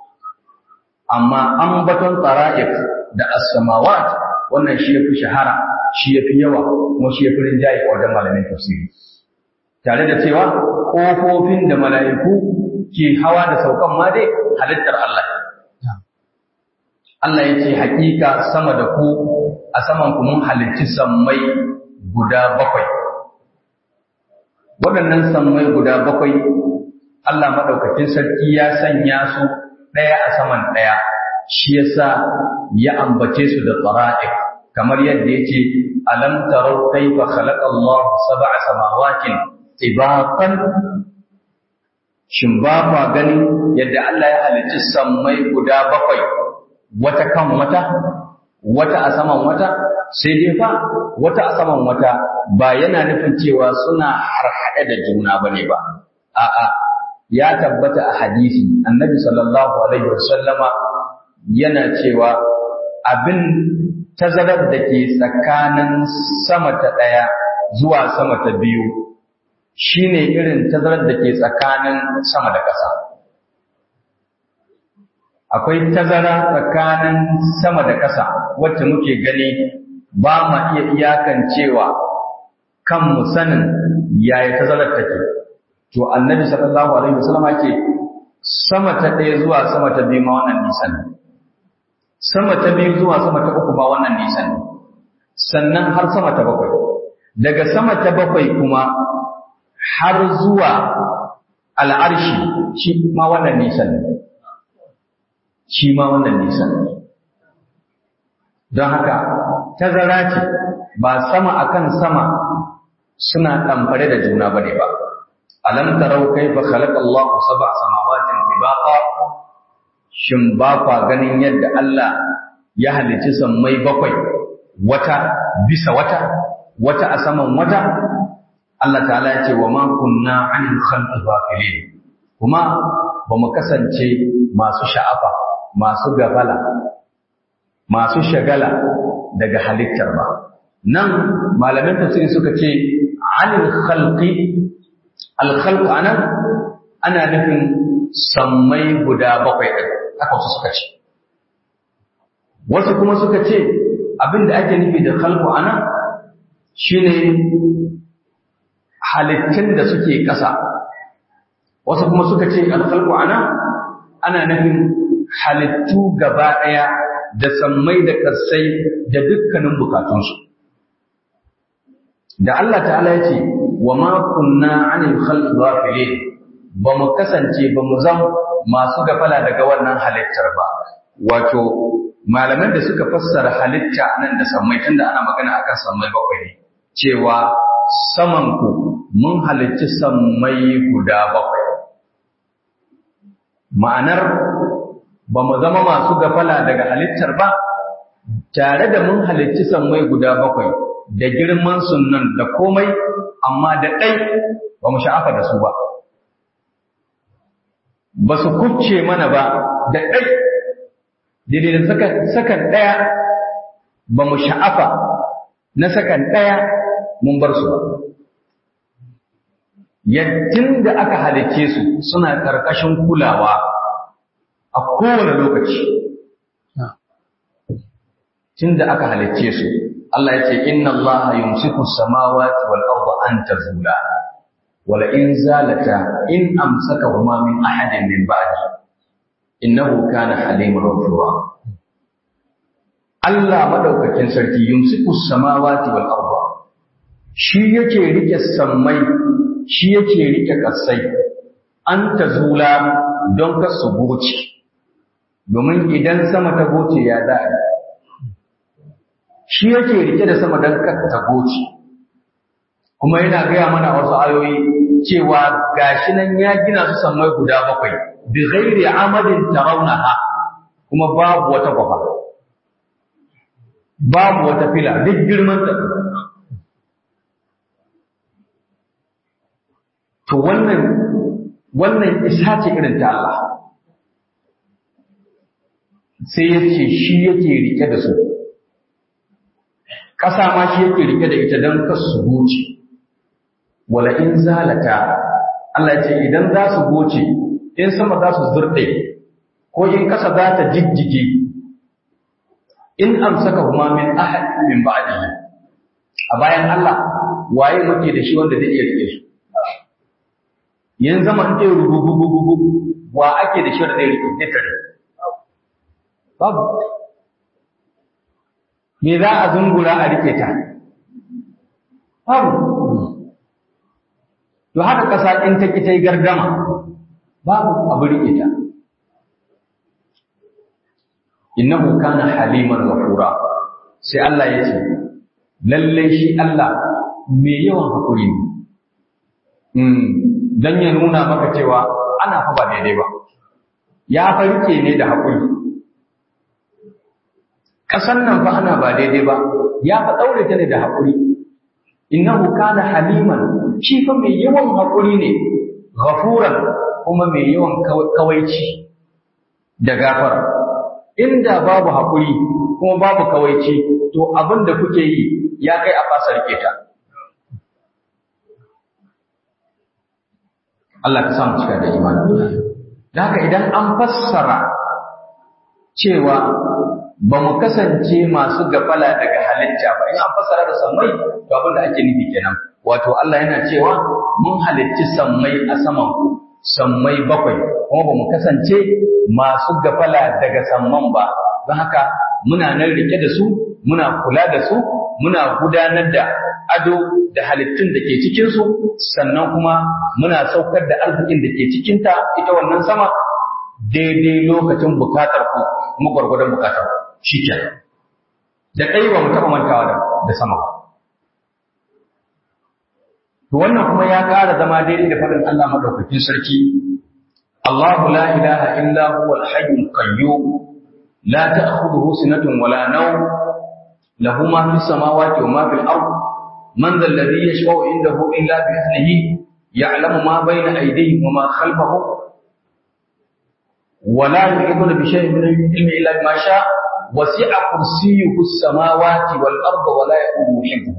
amma an baton tsara'ik da as-samawat wannan shi yafi shahara shi yafi yawa kuma shi yafi rinjaye a wajen malamin tafsiri tare da cewa kofofin da mala'iku ke hawa da saukan ma dai halittar Allah Allah ya ce hakika sama da ku a saman ku mun halicci sammai guda bakwai waɗannan sammai guda bakwai Allah maɗaukakin sarki ya sanya su ɗaya a saman ɗaya shi yasa ya ambace su da tsara'ik kamar yadda yake alam tarau kaifa khalaqa Allah sab'a samawatin tibaqan shin ba kwa ganin yadda Allah ya halicci sammai guda bakwai wata kan wata wata a saman wata sai dai fa wata a saman wata ba yana nufin cewa suna harhaɗe da juna bane ba a'a ya tabbata a hadisi annabi sallallahu alaihi wasallama yana cewa abin tazarar da ke tsakanin sama ta ɗaya zuwa sama ta biyu shine irin tazarar da ke tsakanin sama da ƙasa akwai tazara tsakanin sama da ƙasa wacce muke gani ba ma iya iyakancewa kanmu sanin yaya tazarar take to annabi sallallahu alaihi wasallam ce sama ta ɗaya zuwa sama ta biyu ma wannan nisan ne sama ta biyu zuwa sama ta uku ma wannan nisan ne sannan har sama ta bakwai daga sama ta bakwai kuma har zuwa al'arshi shi ma wannan nisan ne shi ma wannan nisan ne don haka tazara ce ba sama akan sama suna ɗamfare da juna bane ba alam tarau kaifa khalaqa Allahu sab'a samawatin tibaqa shin ba kwa ganin yadda Allah ya halicci sammai bakwai wata bisa wata wata a saman wata Allah ta'ala ya ce wa ma kunna 'anil khalqi ghafilin kuma ba mu kasance masu sha'afa masu gafala masu shagala daga halittar ba nan malaman tafsiri suka ce 'anil khalqi al-khalqu anan ana nufin sammai guda bakwai ɗin haka wasu suka ce wasu kuma suka ce abin da ake nufi da khalqu anan shine halittun da suke ƙasa wasu kuma suka ce al-khalqu anan ana nufin halittu gaba ɗaya da sammai da ƙarsai da dukkanin bukatunsu da Allah ta'ala ya ce wa ma kunna 'anil khalqi ghafilin ba mu kasance ba mu zam masu gafala daga wannan halittar ba wato malaman da suka fassara halitta nan da sammai tunda ana magana akan sammai bakwai ne cewa saman ku mun halicci sammai guda bakwai ma'anar ba mu zama masu gafala daga halittar ba tare da mun halicci sammai guda bakwai da girman sunan da komai amma da ɗai ba mu sha'afa da su ba ba su kubce mana ba da ɗai daidai da sakan ɗaya ba mu sha'afa na sakan ɗaya mun bar su ba yattun da aka halicce su suna ƙarƙashin kulawa a kowane lokaci tun da aka halicce su Allah ya ce inna Allah yumsiku samawati wal arda an tazula wala in zalata in amsakahuma min ahadin min ba'di innahu kana haliman ghafura Allah madaukakin sarki yumsiku samawati wal arda shi yake rike sammai shi yake rike kasai an tazula don ka su goce domin idan sama ta goce ya za'a shi yake rike da sama don ka ta goce kuma yana gaya mana wasu ayoyi cewa gashi nan ya gina su sammai guda bakwai bi ghairi amadin tarawnaha kuma babu wata kwafa babu wata fila duk girman ta to wannan wannan isa ce irin ta Allah sai ya ce shi yake rike da su ƙasa ma shi yake rike da ita don kasu su goce wala in zalata Allah ya ce idan za su goce in sama za su zurɗe ko in ƙasa za ta jijjige in amsaka huma min ahad min ba'dihi a bayan Allah waye muke da shi wanda zai iya rike su yanzu zaman ɗaya rugugugugugu wa ake da shi wanda zai rike ne tare babu me za a zungura a rike ta babu to haka ƙasa in ta ki ta yi gardama babu abu rike ta innahu kana haliman ghafura sai Allah ya ce lalle shi Allah mai yawan hakuri ne dan ya nuna maka cewa ana fa ba daidai ba ya farke ne da hakuri kasan nan fa ana ba daidai ba ya fa daure ta ne da hakuri innahu kana haliman shi fa mai yawan hakuri ne ghafuran kuma mai yawan kawaici da gafara inda babu haƙuri kuma babu kawaici to abin da kuke yi ya kai a fasa rike ta Allah ka samu cika da imani da haka idan an fassara cewa ba mu kasance masu gafala daga halitta ba in an fassara da sammai to abin da ake nufi kenan wato Allah yana cewa mun halicci sammai a saman ku sammai bakwai kuma ba mu kasance masu gafala daga samman ba don haka muna nan rike da su muna kula da su muna gudanar da ado da halittun da ke cikinsu sannan kuma muna saukar da arzikin da ke cikinta ita wannan sama daidai lokacin bukatar ku kuma gwargwadon bukatar ku shi da ɗaya ba mu taɓa mantawa da sama to wannan kuma ya ƙara zama daidai da faɗin Allah madaukakin sarki الله لا إله إلا هو الحي القيوم لا تأخذه سنة ولا نوم له ما في السماوات وما في الأرض من ذا الذي يشفع عنده إلا بإذنه يعلم ما بين أيديهم وما خلفهم ولا يحيطون بشيء من العلم إلا بما شاء وسع كرسيه السماوات والأرض ولا يؤوده حفظه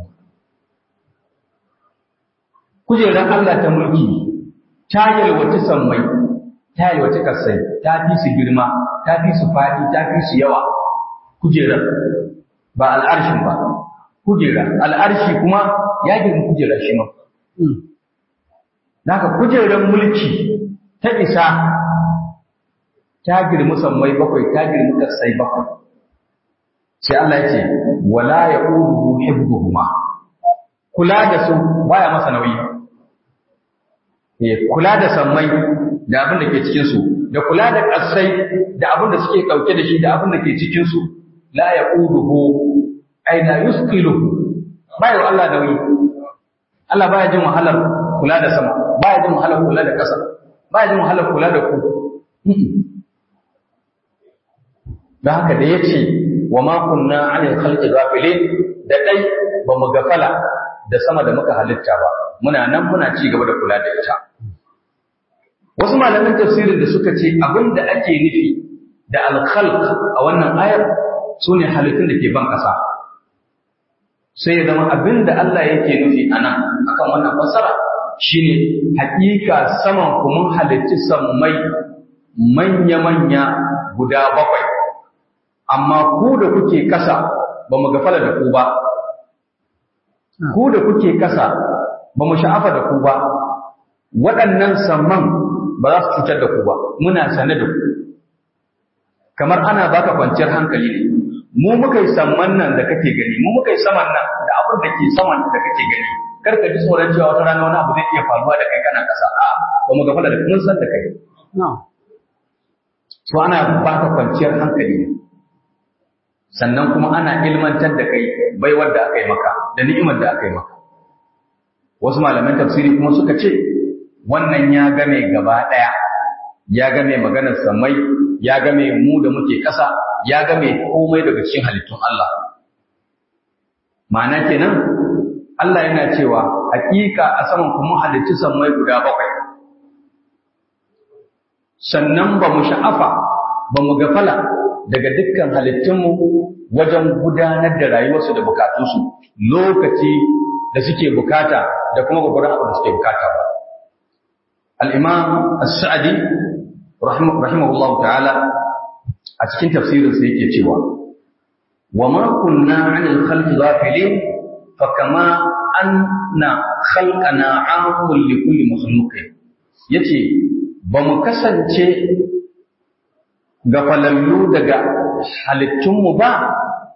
kujerar Allah ta mulki ta yalwaci sammai ta yi wace kasai ta fi su girma ta fi su faɗi ta fi su yawa kujerar ba al'arshin ba kujera al'arshi kuma ya girma kujera shi ma Naka kujerar mulki ta isa ta girma sammai bakwai ta girma kasai bakwai sai Allah ya ce wala ya ƙuduhu hibbuhuma kula da su baya masa nauyi kula da sammai da abin da ke cikinsu, da kula da ƙasai da abin da suke ɗauke da shi da abin da ke cikinsu, la ya ƙuduhu, ai la yusqiluhu ba yi Allah da wuyi. Allah ba ya jin wahalar kula da sama, ba ya jin wahalar kula da ƙasa, ba ya jin wahalar kula da ku. Da haka da ya ce, wa ma kunna anil khalqi ghafilin da dai ba mu gafala da sama da muka halitta ba, muna nan muna ci gaba da kula da ita. Wasu malaman tafsirin da suka ce abin da ake nufi da alkhalq a wannan ayar su ne halittun da ke ban ƙasa. Sai ya zama abin da Allah yake nufi a nan akan wannan fassara shine haƙiƙa saman ku mun halitti sammai manya-manya guda bakwai amma ku da kuke kasa ba mu gafala da ku ba ku da kuke kasa ba mu sha'afa da ku ba waɗannan samman ba za su cutar da ku ba muna sane da ku kamar ana baka kwanciyar hankali ne mu muka yi samman nan da kake gani mu muka yi saman nan da abin da ke saman da kake gani kar ka ji tsoron cewa wata rana wani abu zai iya faruwa da kai kana kasa a ba mu gafala da mun san da kai so ana baka kwanciyar hankali ne sannan kuma ana ilmantar da kai baiwar da aka yi maka da ni'imar da aka yi maka wasu malaman tafsiri kuma suka ce wannan ya game gaba ɗaya ya game maganar samai ya game mu da muke ƙasa ya game komai daga cikin halittun Allah ma'ana kenan Allah yana cewa hakika a saman kuma halittu samai guda bakwai sannan ba mu sha'afa ba mu gafala daga dukkan halittunmu wajen gudanar da rayuwarsu da bukatunsu lokaci da suke bukata da kuma gwagwaron abu da suke bukata ba. Al'imam As-Sa'adi, rahimahullahu ta'ala, a cikin tafsirinsa yake cewa, wa ma kunna anil khalqi ghafilin fa kama anna khalqana 'amun li kulli makhluqin yace ba mu kasance gafalallu daga halittunmu ba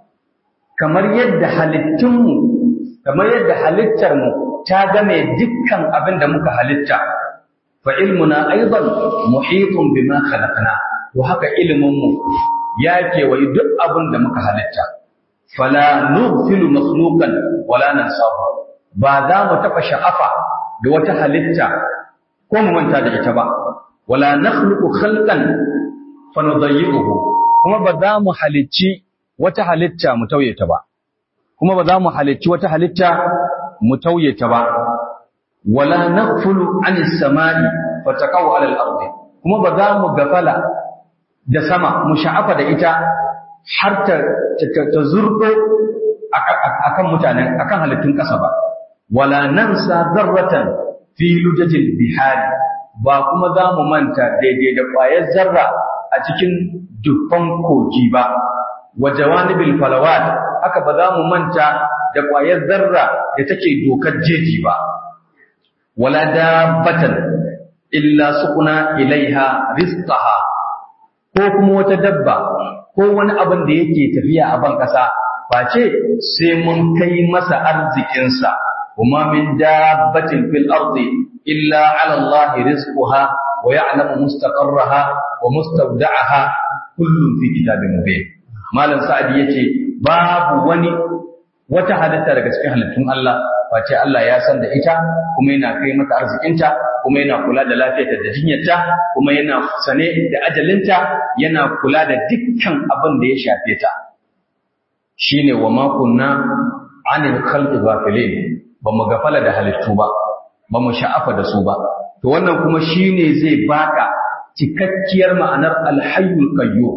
kamar yadda halittunmu kamar yadda halittarmu ta game dukkan abin da muka halitta fa ilmuna aidan muhitun bima khalaqna to haka ilminmu ya kewayi duk abin da muka halitta fala nughfilu makhluqan wala nansahu ba za mu taɓa sha'afa da wata halitta ko mu manta da ita ba wala nakhluqu khalqan fa nudayyi'uhu kuma ba za mu halicci wata halitta mu tauye ta ba kuma ba za mu halicci wata halitta mu tauye ta ba wala naghfulu anis samai fa taqaw ala al-ardi kuma ba za mu gafala da sama mu sha'afa da ita har ta ta zurdo akan mutanen akan halittun ƙasa ba wala nansa zarratan fi lujajil bihari ba kuma za mu manta daidai da ƙwayar zarra a cikin dubban kogi ba wa jawanibil falawat haka ba za mu manta da ƙwayar zarra da take dokar jeji ba wala dabbatan illa sukuna ilaiha rizqaha ko kuma wata dabba ko wani abin da yake tafiya a ban ƙasa face sai mun kai masa arzikinsa وما من دابة في الأرض إلا على الله رزقها ويعلم مستقرها ومستودعها كل في كتاب مبين مالا سعد يتي باب وني wata halitta daga cikin halittun Allah face Allah ya san da ita kuma yana kai mata arzikinta kuma yana kula da lafiyarta da jinyarta kuma yana sane da ajalinta yana kula da dukkan abin da ya shafe ta shine wa ma kunna anil khalqi ghafilin ba mu gafala da halittu ba ba mu sha'afa da su ba to wannan kuma shine zai baka cikakkiyar ma'anar alhayyul qayyum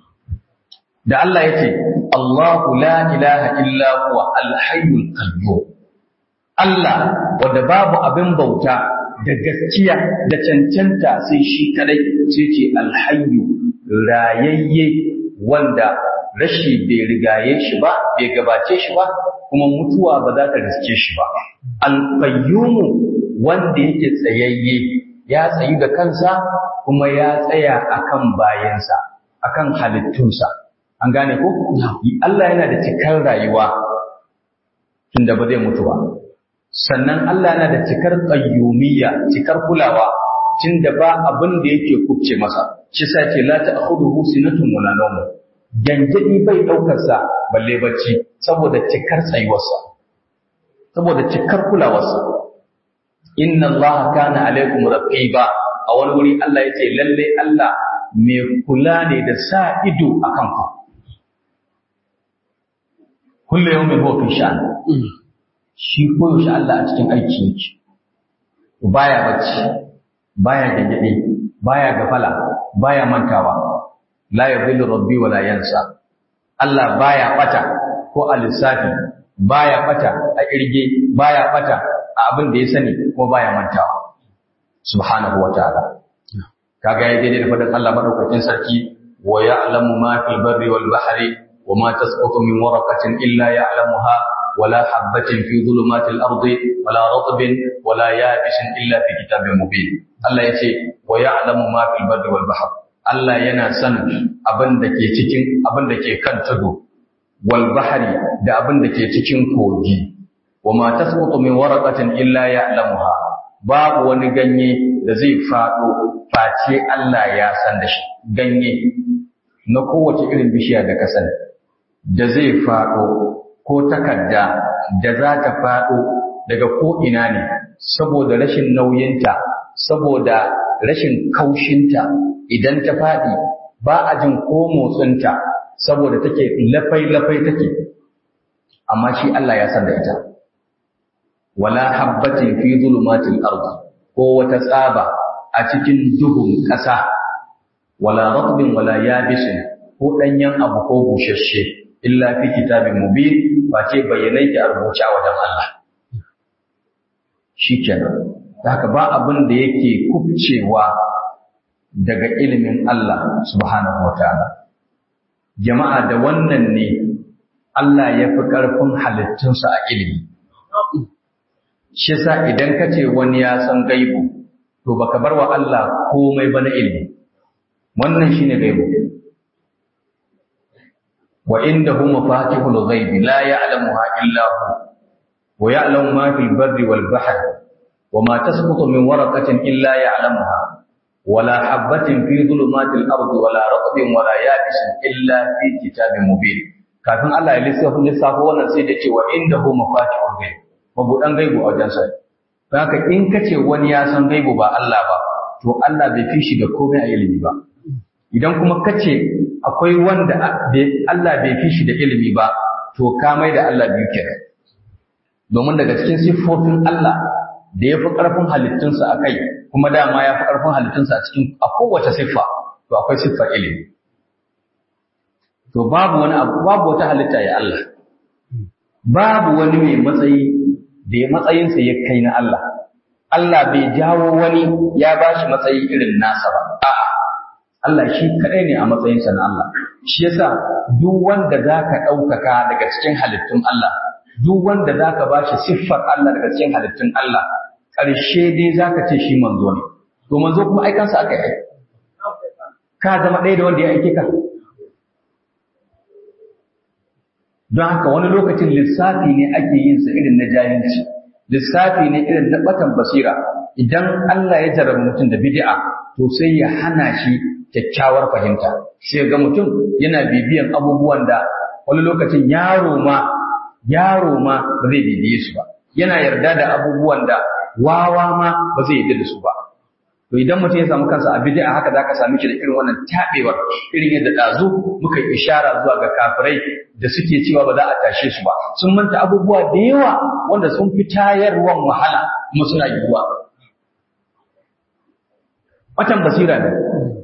da Allah yace Allahu la ilaha illa huwa alhayyul qayyum Allah wanda babu abin bauta da gaskiya da cancanta sai shi kadai sai ce alhayyu rayayye wanda rashi bai rigaye shi ba bai gabace shi ba kuma mutuwa ba za ta riske shi ba alqayyumu wanda yake tsayayye ya tsayu da kansa kuma ya tsaya akan bayansa akan halittunsa an gane ko Allah yana da cikar rayuwa tunda ba zai mutu ba sannan Allah yana da cikar qayyumiyya cikar kulawa tunda ba abin da yake kubce masa shi sa ce la ta'khudhuhu sinatun wala nawm gangadi bai daukar sa balle bacci saboda cikar tsayuwarsa saboda cikar kulawarsa inna Allah kana alaikum raqiba a wani wuri Allah yace lalle Allah mai kula ne da sa ido akan ku kullu yawmin huwa fi sha'an shi koyaushe Allah a cikin aiki yake baya bacci baya gangade baya gafala baya mantawa la yadhillu rabbi wala yansa Allah baya bata ko a lissafi baya bata a kirge baya bata abin da ya sani kuma baya mantawa subhanahu wa ta'ala kaga ya daidai da faɗin Allah madaukakin sarki wa ya'lamu ma fil barri wal bahri wa ma tasqutu min waraqatin illa ya'lamuha ولا حبة في ظلمات الأرض ولا رطب ولا يابس إلا في كتاب مبين الله يتي ويعلم ما في البر والبحر الله ينا سن abin da ke cikin abin da ke kan tudu wal bahri da abin da ke cikin kogi wama tasqutu min waraqatin illa ya'lamuha babu wani ganye da zai fado face Allah ya san da shi ganye na kowace irin bishiya da ka sani da zai fado ko takarda da za ta faɗo daga ko'ina ne saboda rashin nauyinta, saboda rashin kaushinta idan ta faɗi ba a jin ko motsinta saboda take lafai-lafai take, amma shi Allah ya san da ita. Wala habbatin fi zulumatil ardi ko wata tsaba a cikin duhun ƙasa, wala ratbin wala yabisin ko ɗanyen abu ko bushashe. illa fi kitabin mubin ba ce bayyanai ki a rubuce a wajen Allah shikenan haka ba abin da yake kubcewa daga ilimin Allah subhanahu wataala jama'a da wannan ne Allah ya fi ƙarfin halittunsa a ilimi shi yasa idan ka ce wani ya san gaibu to baka bar wa Allah komai ba na ilimi wannan shine gaibu وعنده مفاتيح الغيب لا يعلمها إلا هو ويعلم ما في البر والبحر وما تسقط من ورقة إلا يعلمها ولا حبة في ظلمات الأرض ولا رطب ولا يابس إلا في كتاب مبين kafin Allah ya lissafa lissafa wannan sai da cewa indahu mafatihul ghaib mabudan gaibu a wajen sa haka in kace wani ya san gaibu ba Allah ba to Allah bai fi shi da komai a ilimi ba idan kuma kace akwai wanda Allah bai fi shi da ilimi ba to ka mai da Allah biyu kenan domin daga cikin siffofin Allah da ya fi ƙarfin halittunsa a kai kuma dama ya fi ƙarfin halittunsa a cikin a kowace siffa to akwai siffar ilimi to babu wani abu babu wata halitta ya Allah babu wani mai matsayi da ya matsayinsa ya kai na Allah Allah bai jawo wani ya bashi matsayi irin nasa ba a'a Allah shi kaɗai ne a matsayinsa na Allah. Shi yasa duk wanda za ka ɗaukaka daga cikin halittun Allah, duk wanda za ka ba shi siffar Allah daga cikin halittun Allah, ƙarshe dai za ka ce shi manzo ne. To manzo kuma aikansa aka yi. Ka zama ɗaya da wanda ya aike ka. Don haka wani lokacin lissafi ne ake yin sa irin na jahilci, lissafi ne irin na ɓatan basira. Idan Allah ya jarabi mutum da bid'a, to sai ya hana shi kyakkyawar fahimta sai ga mutum yana bibiyan abubuwan da wani lokacin yaro ma yaro ma ba zai bibiye su ba yana yarda da abubuwan da wawa ma ba zai yarda da su ba to idan mutum ya samu kansa a bid'a haka zaka same shi da irin wannan tabewar irin yadda dazu muka yi ishara zuwa ga kafirai da suke cewa ba za a tashe su ba sun manta abubuwa da yawa wanda sun fi tayarwan wahala kuma suna yiwuwa watan basira ne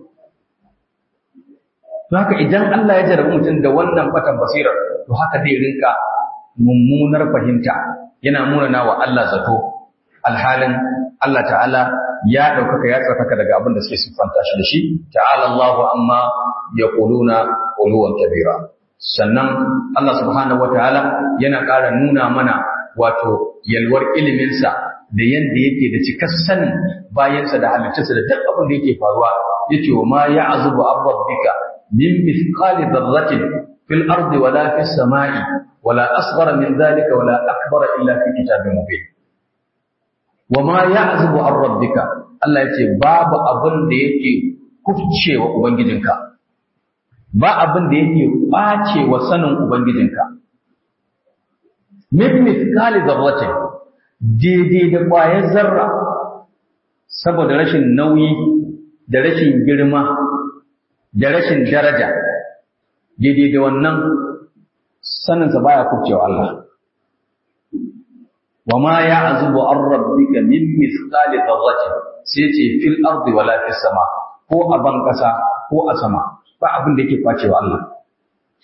To haka idan Allah ya jarabi mutum da wannan fatan basirar, to haka zai rinka mummunar fahimta yana munana wa Allah zato alhalin Allah ta'ala ya ɗaukaka ya tsarkaka daga abin da suke siffanta shi da shi ta'ala Allahu amma ya ƙuluna ƙuluwan kabira sannan Allah subhanahu wataala yana ƙara nuna mana wato yalwar iliminsa da yadda yake da cikar sanin bayansa da halittarsa da duk abin da yake faruwa yace wa ma ya'zubu an rabbika من مثقال ذرة في الأرض ولا في السماء ولا أصغر من ذلك ولا أكبر إلا في كتاب مبين وما يعزب عن ربك الله يتي باب أبن ديكي كفتشي وأبنجدنك ba abin da yake ɓace wa sanin Ubangijinka. Min mithqali zarratin daidai da ƙwayar zarra saboda rashin nauyi da rashin girma da rashin daraja daidai da wannan saninsa baya kubcewa Allah wa ma ya'zubu an rabbika min mithqali dharratin sai ce fil ardi wala fis sama ko a ban kasa ko a sama ba abin da yake kwacewa Allah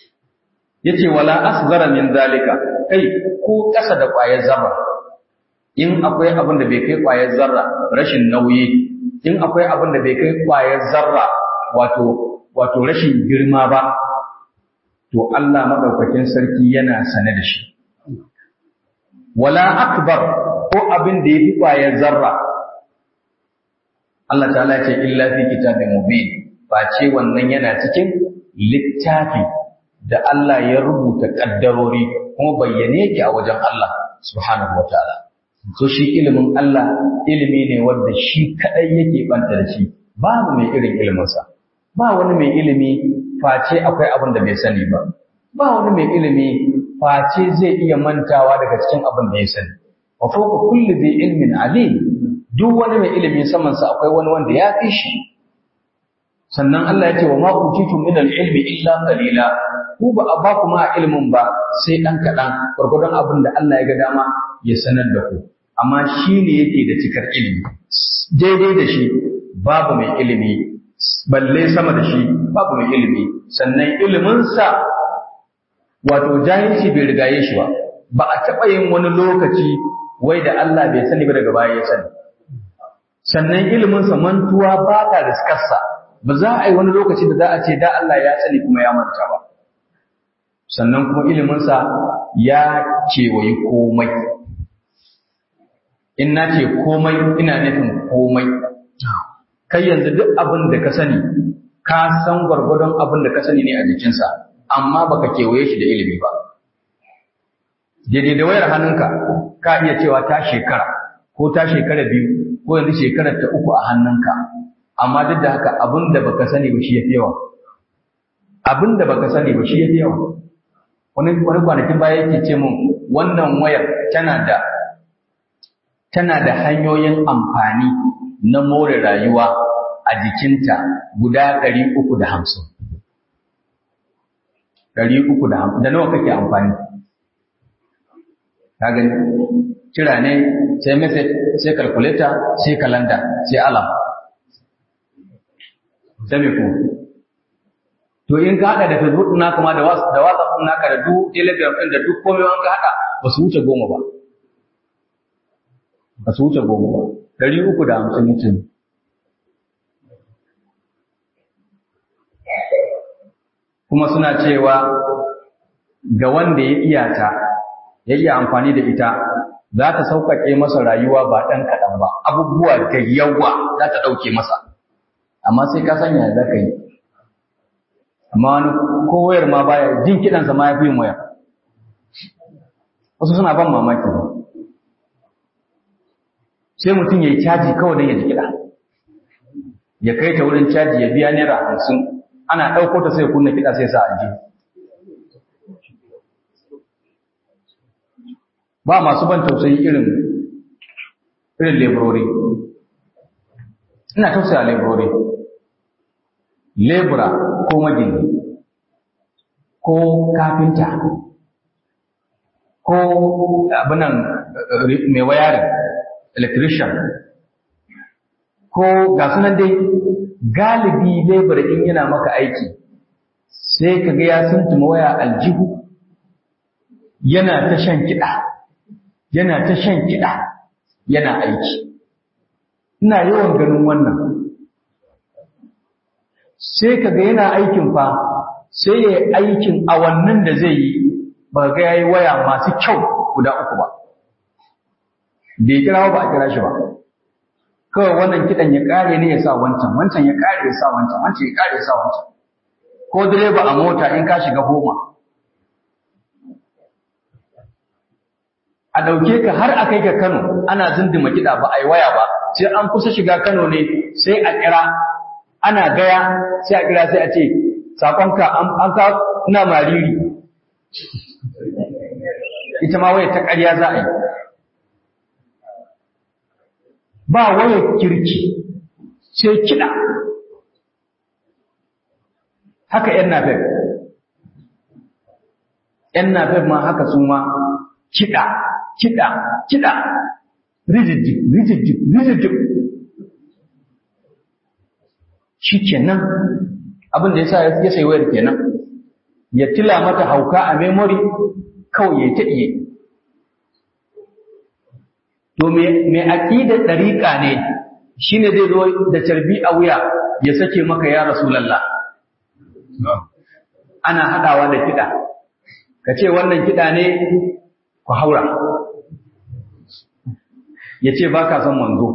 yace wala asghara min zalika kai ko kasa da ƙwayar zarra in akwai abin da bai kai ƙwayar zarra rashin nauyi in akwai abin da bai kai ƙwayar zarra wato wato rashin girma ba to Allah madaukakin sarki yana sane da shi wala akbar ko abin da yafi ƙwayar zarra Allah ta'ala ce illa fi kitabin mubin ba ce wannan yana cikin littafi da Allah ya rubuta kaddarori kuma bayyane yake a wajen Allah subhanahu wataala so shi ilimin Allah ilimi ne wanda shi kadai yake banta da shi babu mai irin iliminsa ba wani mai ilimi face akwai abin da bai sani ba ba wani mai ilimi face zai iya mantawa daga cikin abin da ya sani wa fawqa kulli dhi ilmin alim duk wani mai ilimi saman sa akwai wani wanda ya fi shi sannan Allah ya ce wa ma utitu min al-ilmi illa qalila ku ba a ba ku ma ilimin ba sai dan kadan gurgurdan abin da Allah ya ga dama ya sanar da ku amma shi ne yake da cikar ilimi daidai da shi babu mai ilimi balle sama da shi babu mai ilimi sannan iliminsa wato jahilci bai rigaye shi ba ba a taɓa yin wani lokaci wai da Allah bai sani ba daga baya ya sani sannan iliminsa mantuwa ba ta riskarsa ba za a yi wani lokaci da za a ce da Allah ya sani kuma ya manta ba sannan kuma iliminsa ya kewayi komai in na ce komai ina nufin komai kai yanzu duk abin da ka sani ka san gwargwadon abin da ka sani ne a jikinsa amma baka kewaye shi da ilimi ba daidai da wayar hannunka ka iya cewa ta shekara ko ta shekara biyu ko yanzu shekarar ta uku a hannunka amma duk da haka abin da baka sani ba shi ya fi yawa abin da baka sani ba shi ya fi yawa wani wani kwanakin baya yake ce min wannan wayar tana da tana da hanyoyin amfani na more rayuwa a jikinta guda ɗari uku da hamsin. Ɗari uku da hamsin, da nawa kake amfani? Ka gani, kira ne, sai message, sai calculator, sai calendar, sai alarm. Sai me kuma? To in ka haɗa da Facebook ɗin naka ma da WhatsApp ɗin naka da duk Telegram ɗin da duk komai an ka haɗa ba su wuce goma ba. ba su wuce goma ba ɗari uku da hamsin mutum kuma suna cewa ga wanda ya iya ta ya iya amfani da ita za ta sauƙaƙe masa rayuwa ba ɗan kaɗan ba abubuwa da yawa za ta ɗauke masa amma sai ka sanya za ka yi amma wani ko wayar ma baya jin kiɗansa ma ya fi yin waya wasu suna ban mamaki ba sai mutum ya yi caji kawai don ya ji kiɗa ya kai ta wurin caji ya biya naira hamsin ana ɗauko ta sai kunna kiɗa sai sa a ji ba masu ban tausayi irin irin leburori ina tausaya leburori lebura ko magini ko kafinta ko abinan mai wayarin electrician ko ga sunan dai galibi labor in yana maka aiki sai ka ga ya suntuma waya aljihu yana ta shan kiɗa yana ta shan kiɗa yana aiki ina yawan ganin wannan sai ka ga yana aikin fa sai ya yi aikin awannin da zai yi ba ga ya yi waya masu kyau guda uku ba bai kira ba a kira shi ba kawai wannan kidan ya kare ne ya sa wancan wancan ya kare ya sa wancan wancan ya kare ya sa wancan ko direba a mota in ka shiga goma a ɗauke ka har a kai ka Kano ana zindima kiɗa ba a yi waya ba sai an kusa shiga Kano ne sai a kira ana gaya sai a kira sai a ce sakonka an ka ina mariri ita ma waya ta ƙarya za a yi ba wayar kirki sai kiɗa haka ‘yan nafef ‘yan nafef ma haka su ma kiɗa kiɗa kiɗa rijijjik rijijjik rijijjik shi kenan abin da ya sa ya sai wayar kenan ya tila mata hauka a memory kawai ya ta iya to me aqidar dariqa ne shine zai zo da carbi a wuya ya sake maka ya rasulullah ana hadawa da kida kace wannan kida ne ku haura yace baka son manzo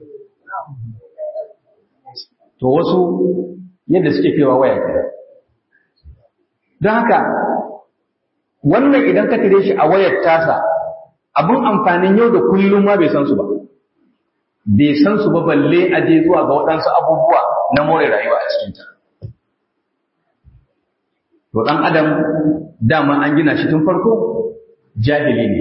to wasu yadda suke kewa waya ke don haka wannan idan ka tire shi a wayar tasa abin amfanin yau da kullum ma bai san su ba bai san su ba balle a je zuwa ga waɗansu abubuwa na more rayuwa a cikinta to ɗan adam dama an gina shi tun farko jahili ne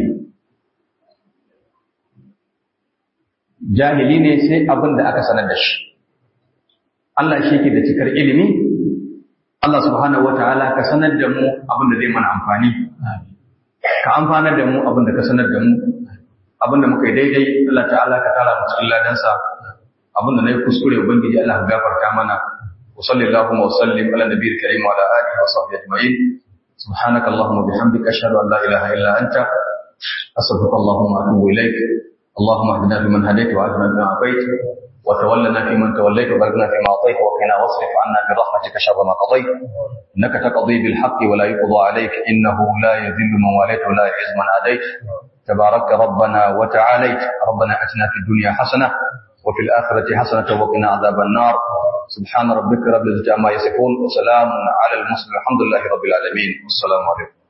jahili ne sai abin da aka sanar da shi Allah shi ke da cikar ilimi Allah subhanahu wataala ka sanar da mu abin da zai mana amfani ka amfanar da mu abin da ka sanar da mu abin da muka yi daidai Allah ta'ala ka tara mu cikin ladansa abin da nayi kuskure ubangiji Allah ka gafarta mana wa sallallahu wa sallim ala nabiyil karim wa ala alihi wa sahbihi ajma'in subhanaka allahumma bihamdika ashhadu an la ilaha illa anta astaghfiruka allahumma wa atubu ilaik اللهم اهدنا فيمن هديت وعافنا فيما عافيت وتولنا فيمن توليت وبارك لنا فيما اعطيت وقنا واصرف عنا برحمتك شر ما قضيت انك تقضي بالحق ولا يقضى عليك انه لا يذل من واليت ولا يعز من عاديت تبارك ربنا وتعاليت ربنا اتنا في الدنيا حسنه وفي الاخره حسنه وقنا عذاب النار سبحان ربك رب العزه عما يصفون وسلام على المرسلين الحمد لله رب العالمين والسلام عليكم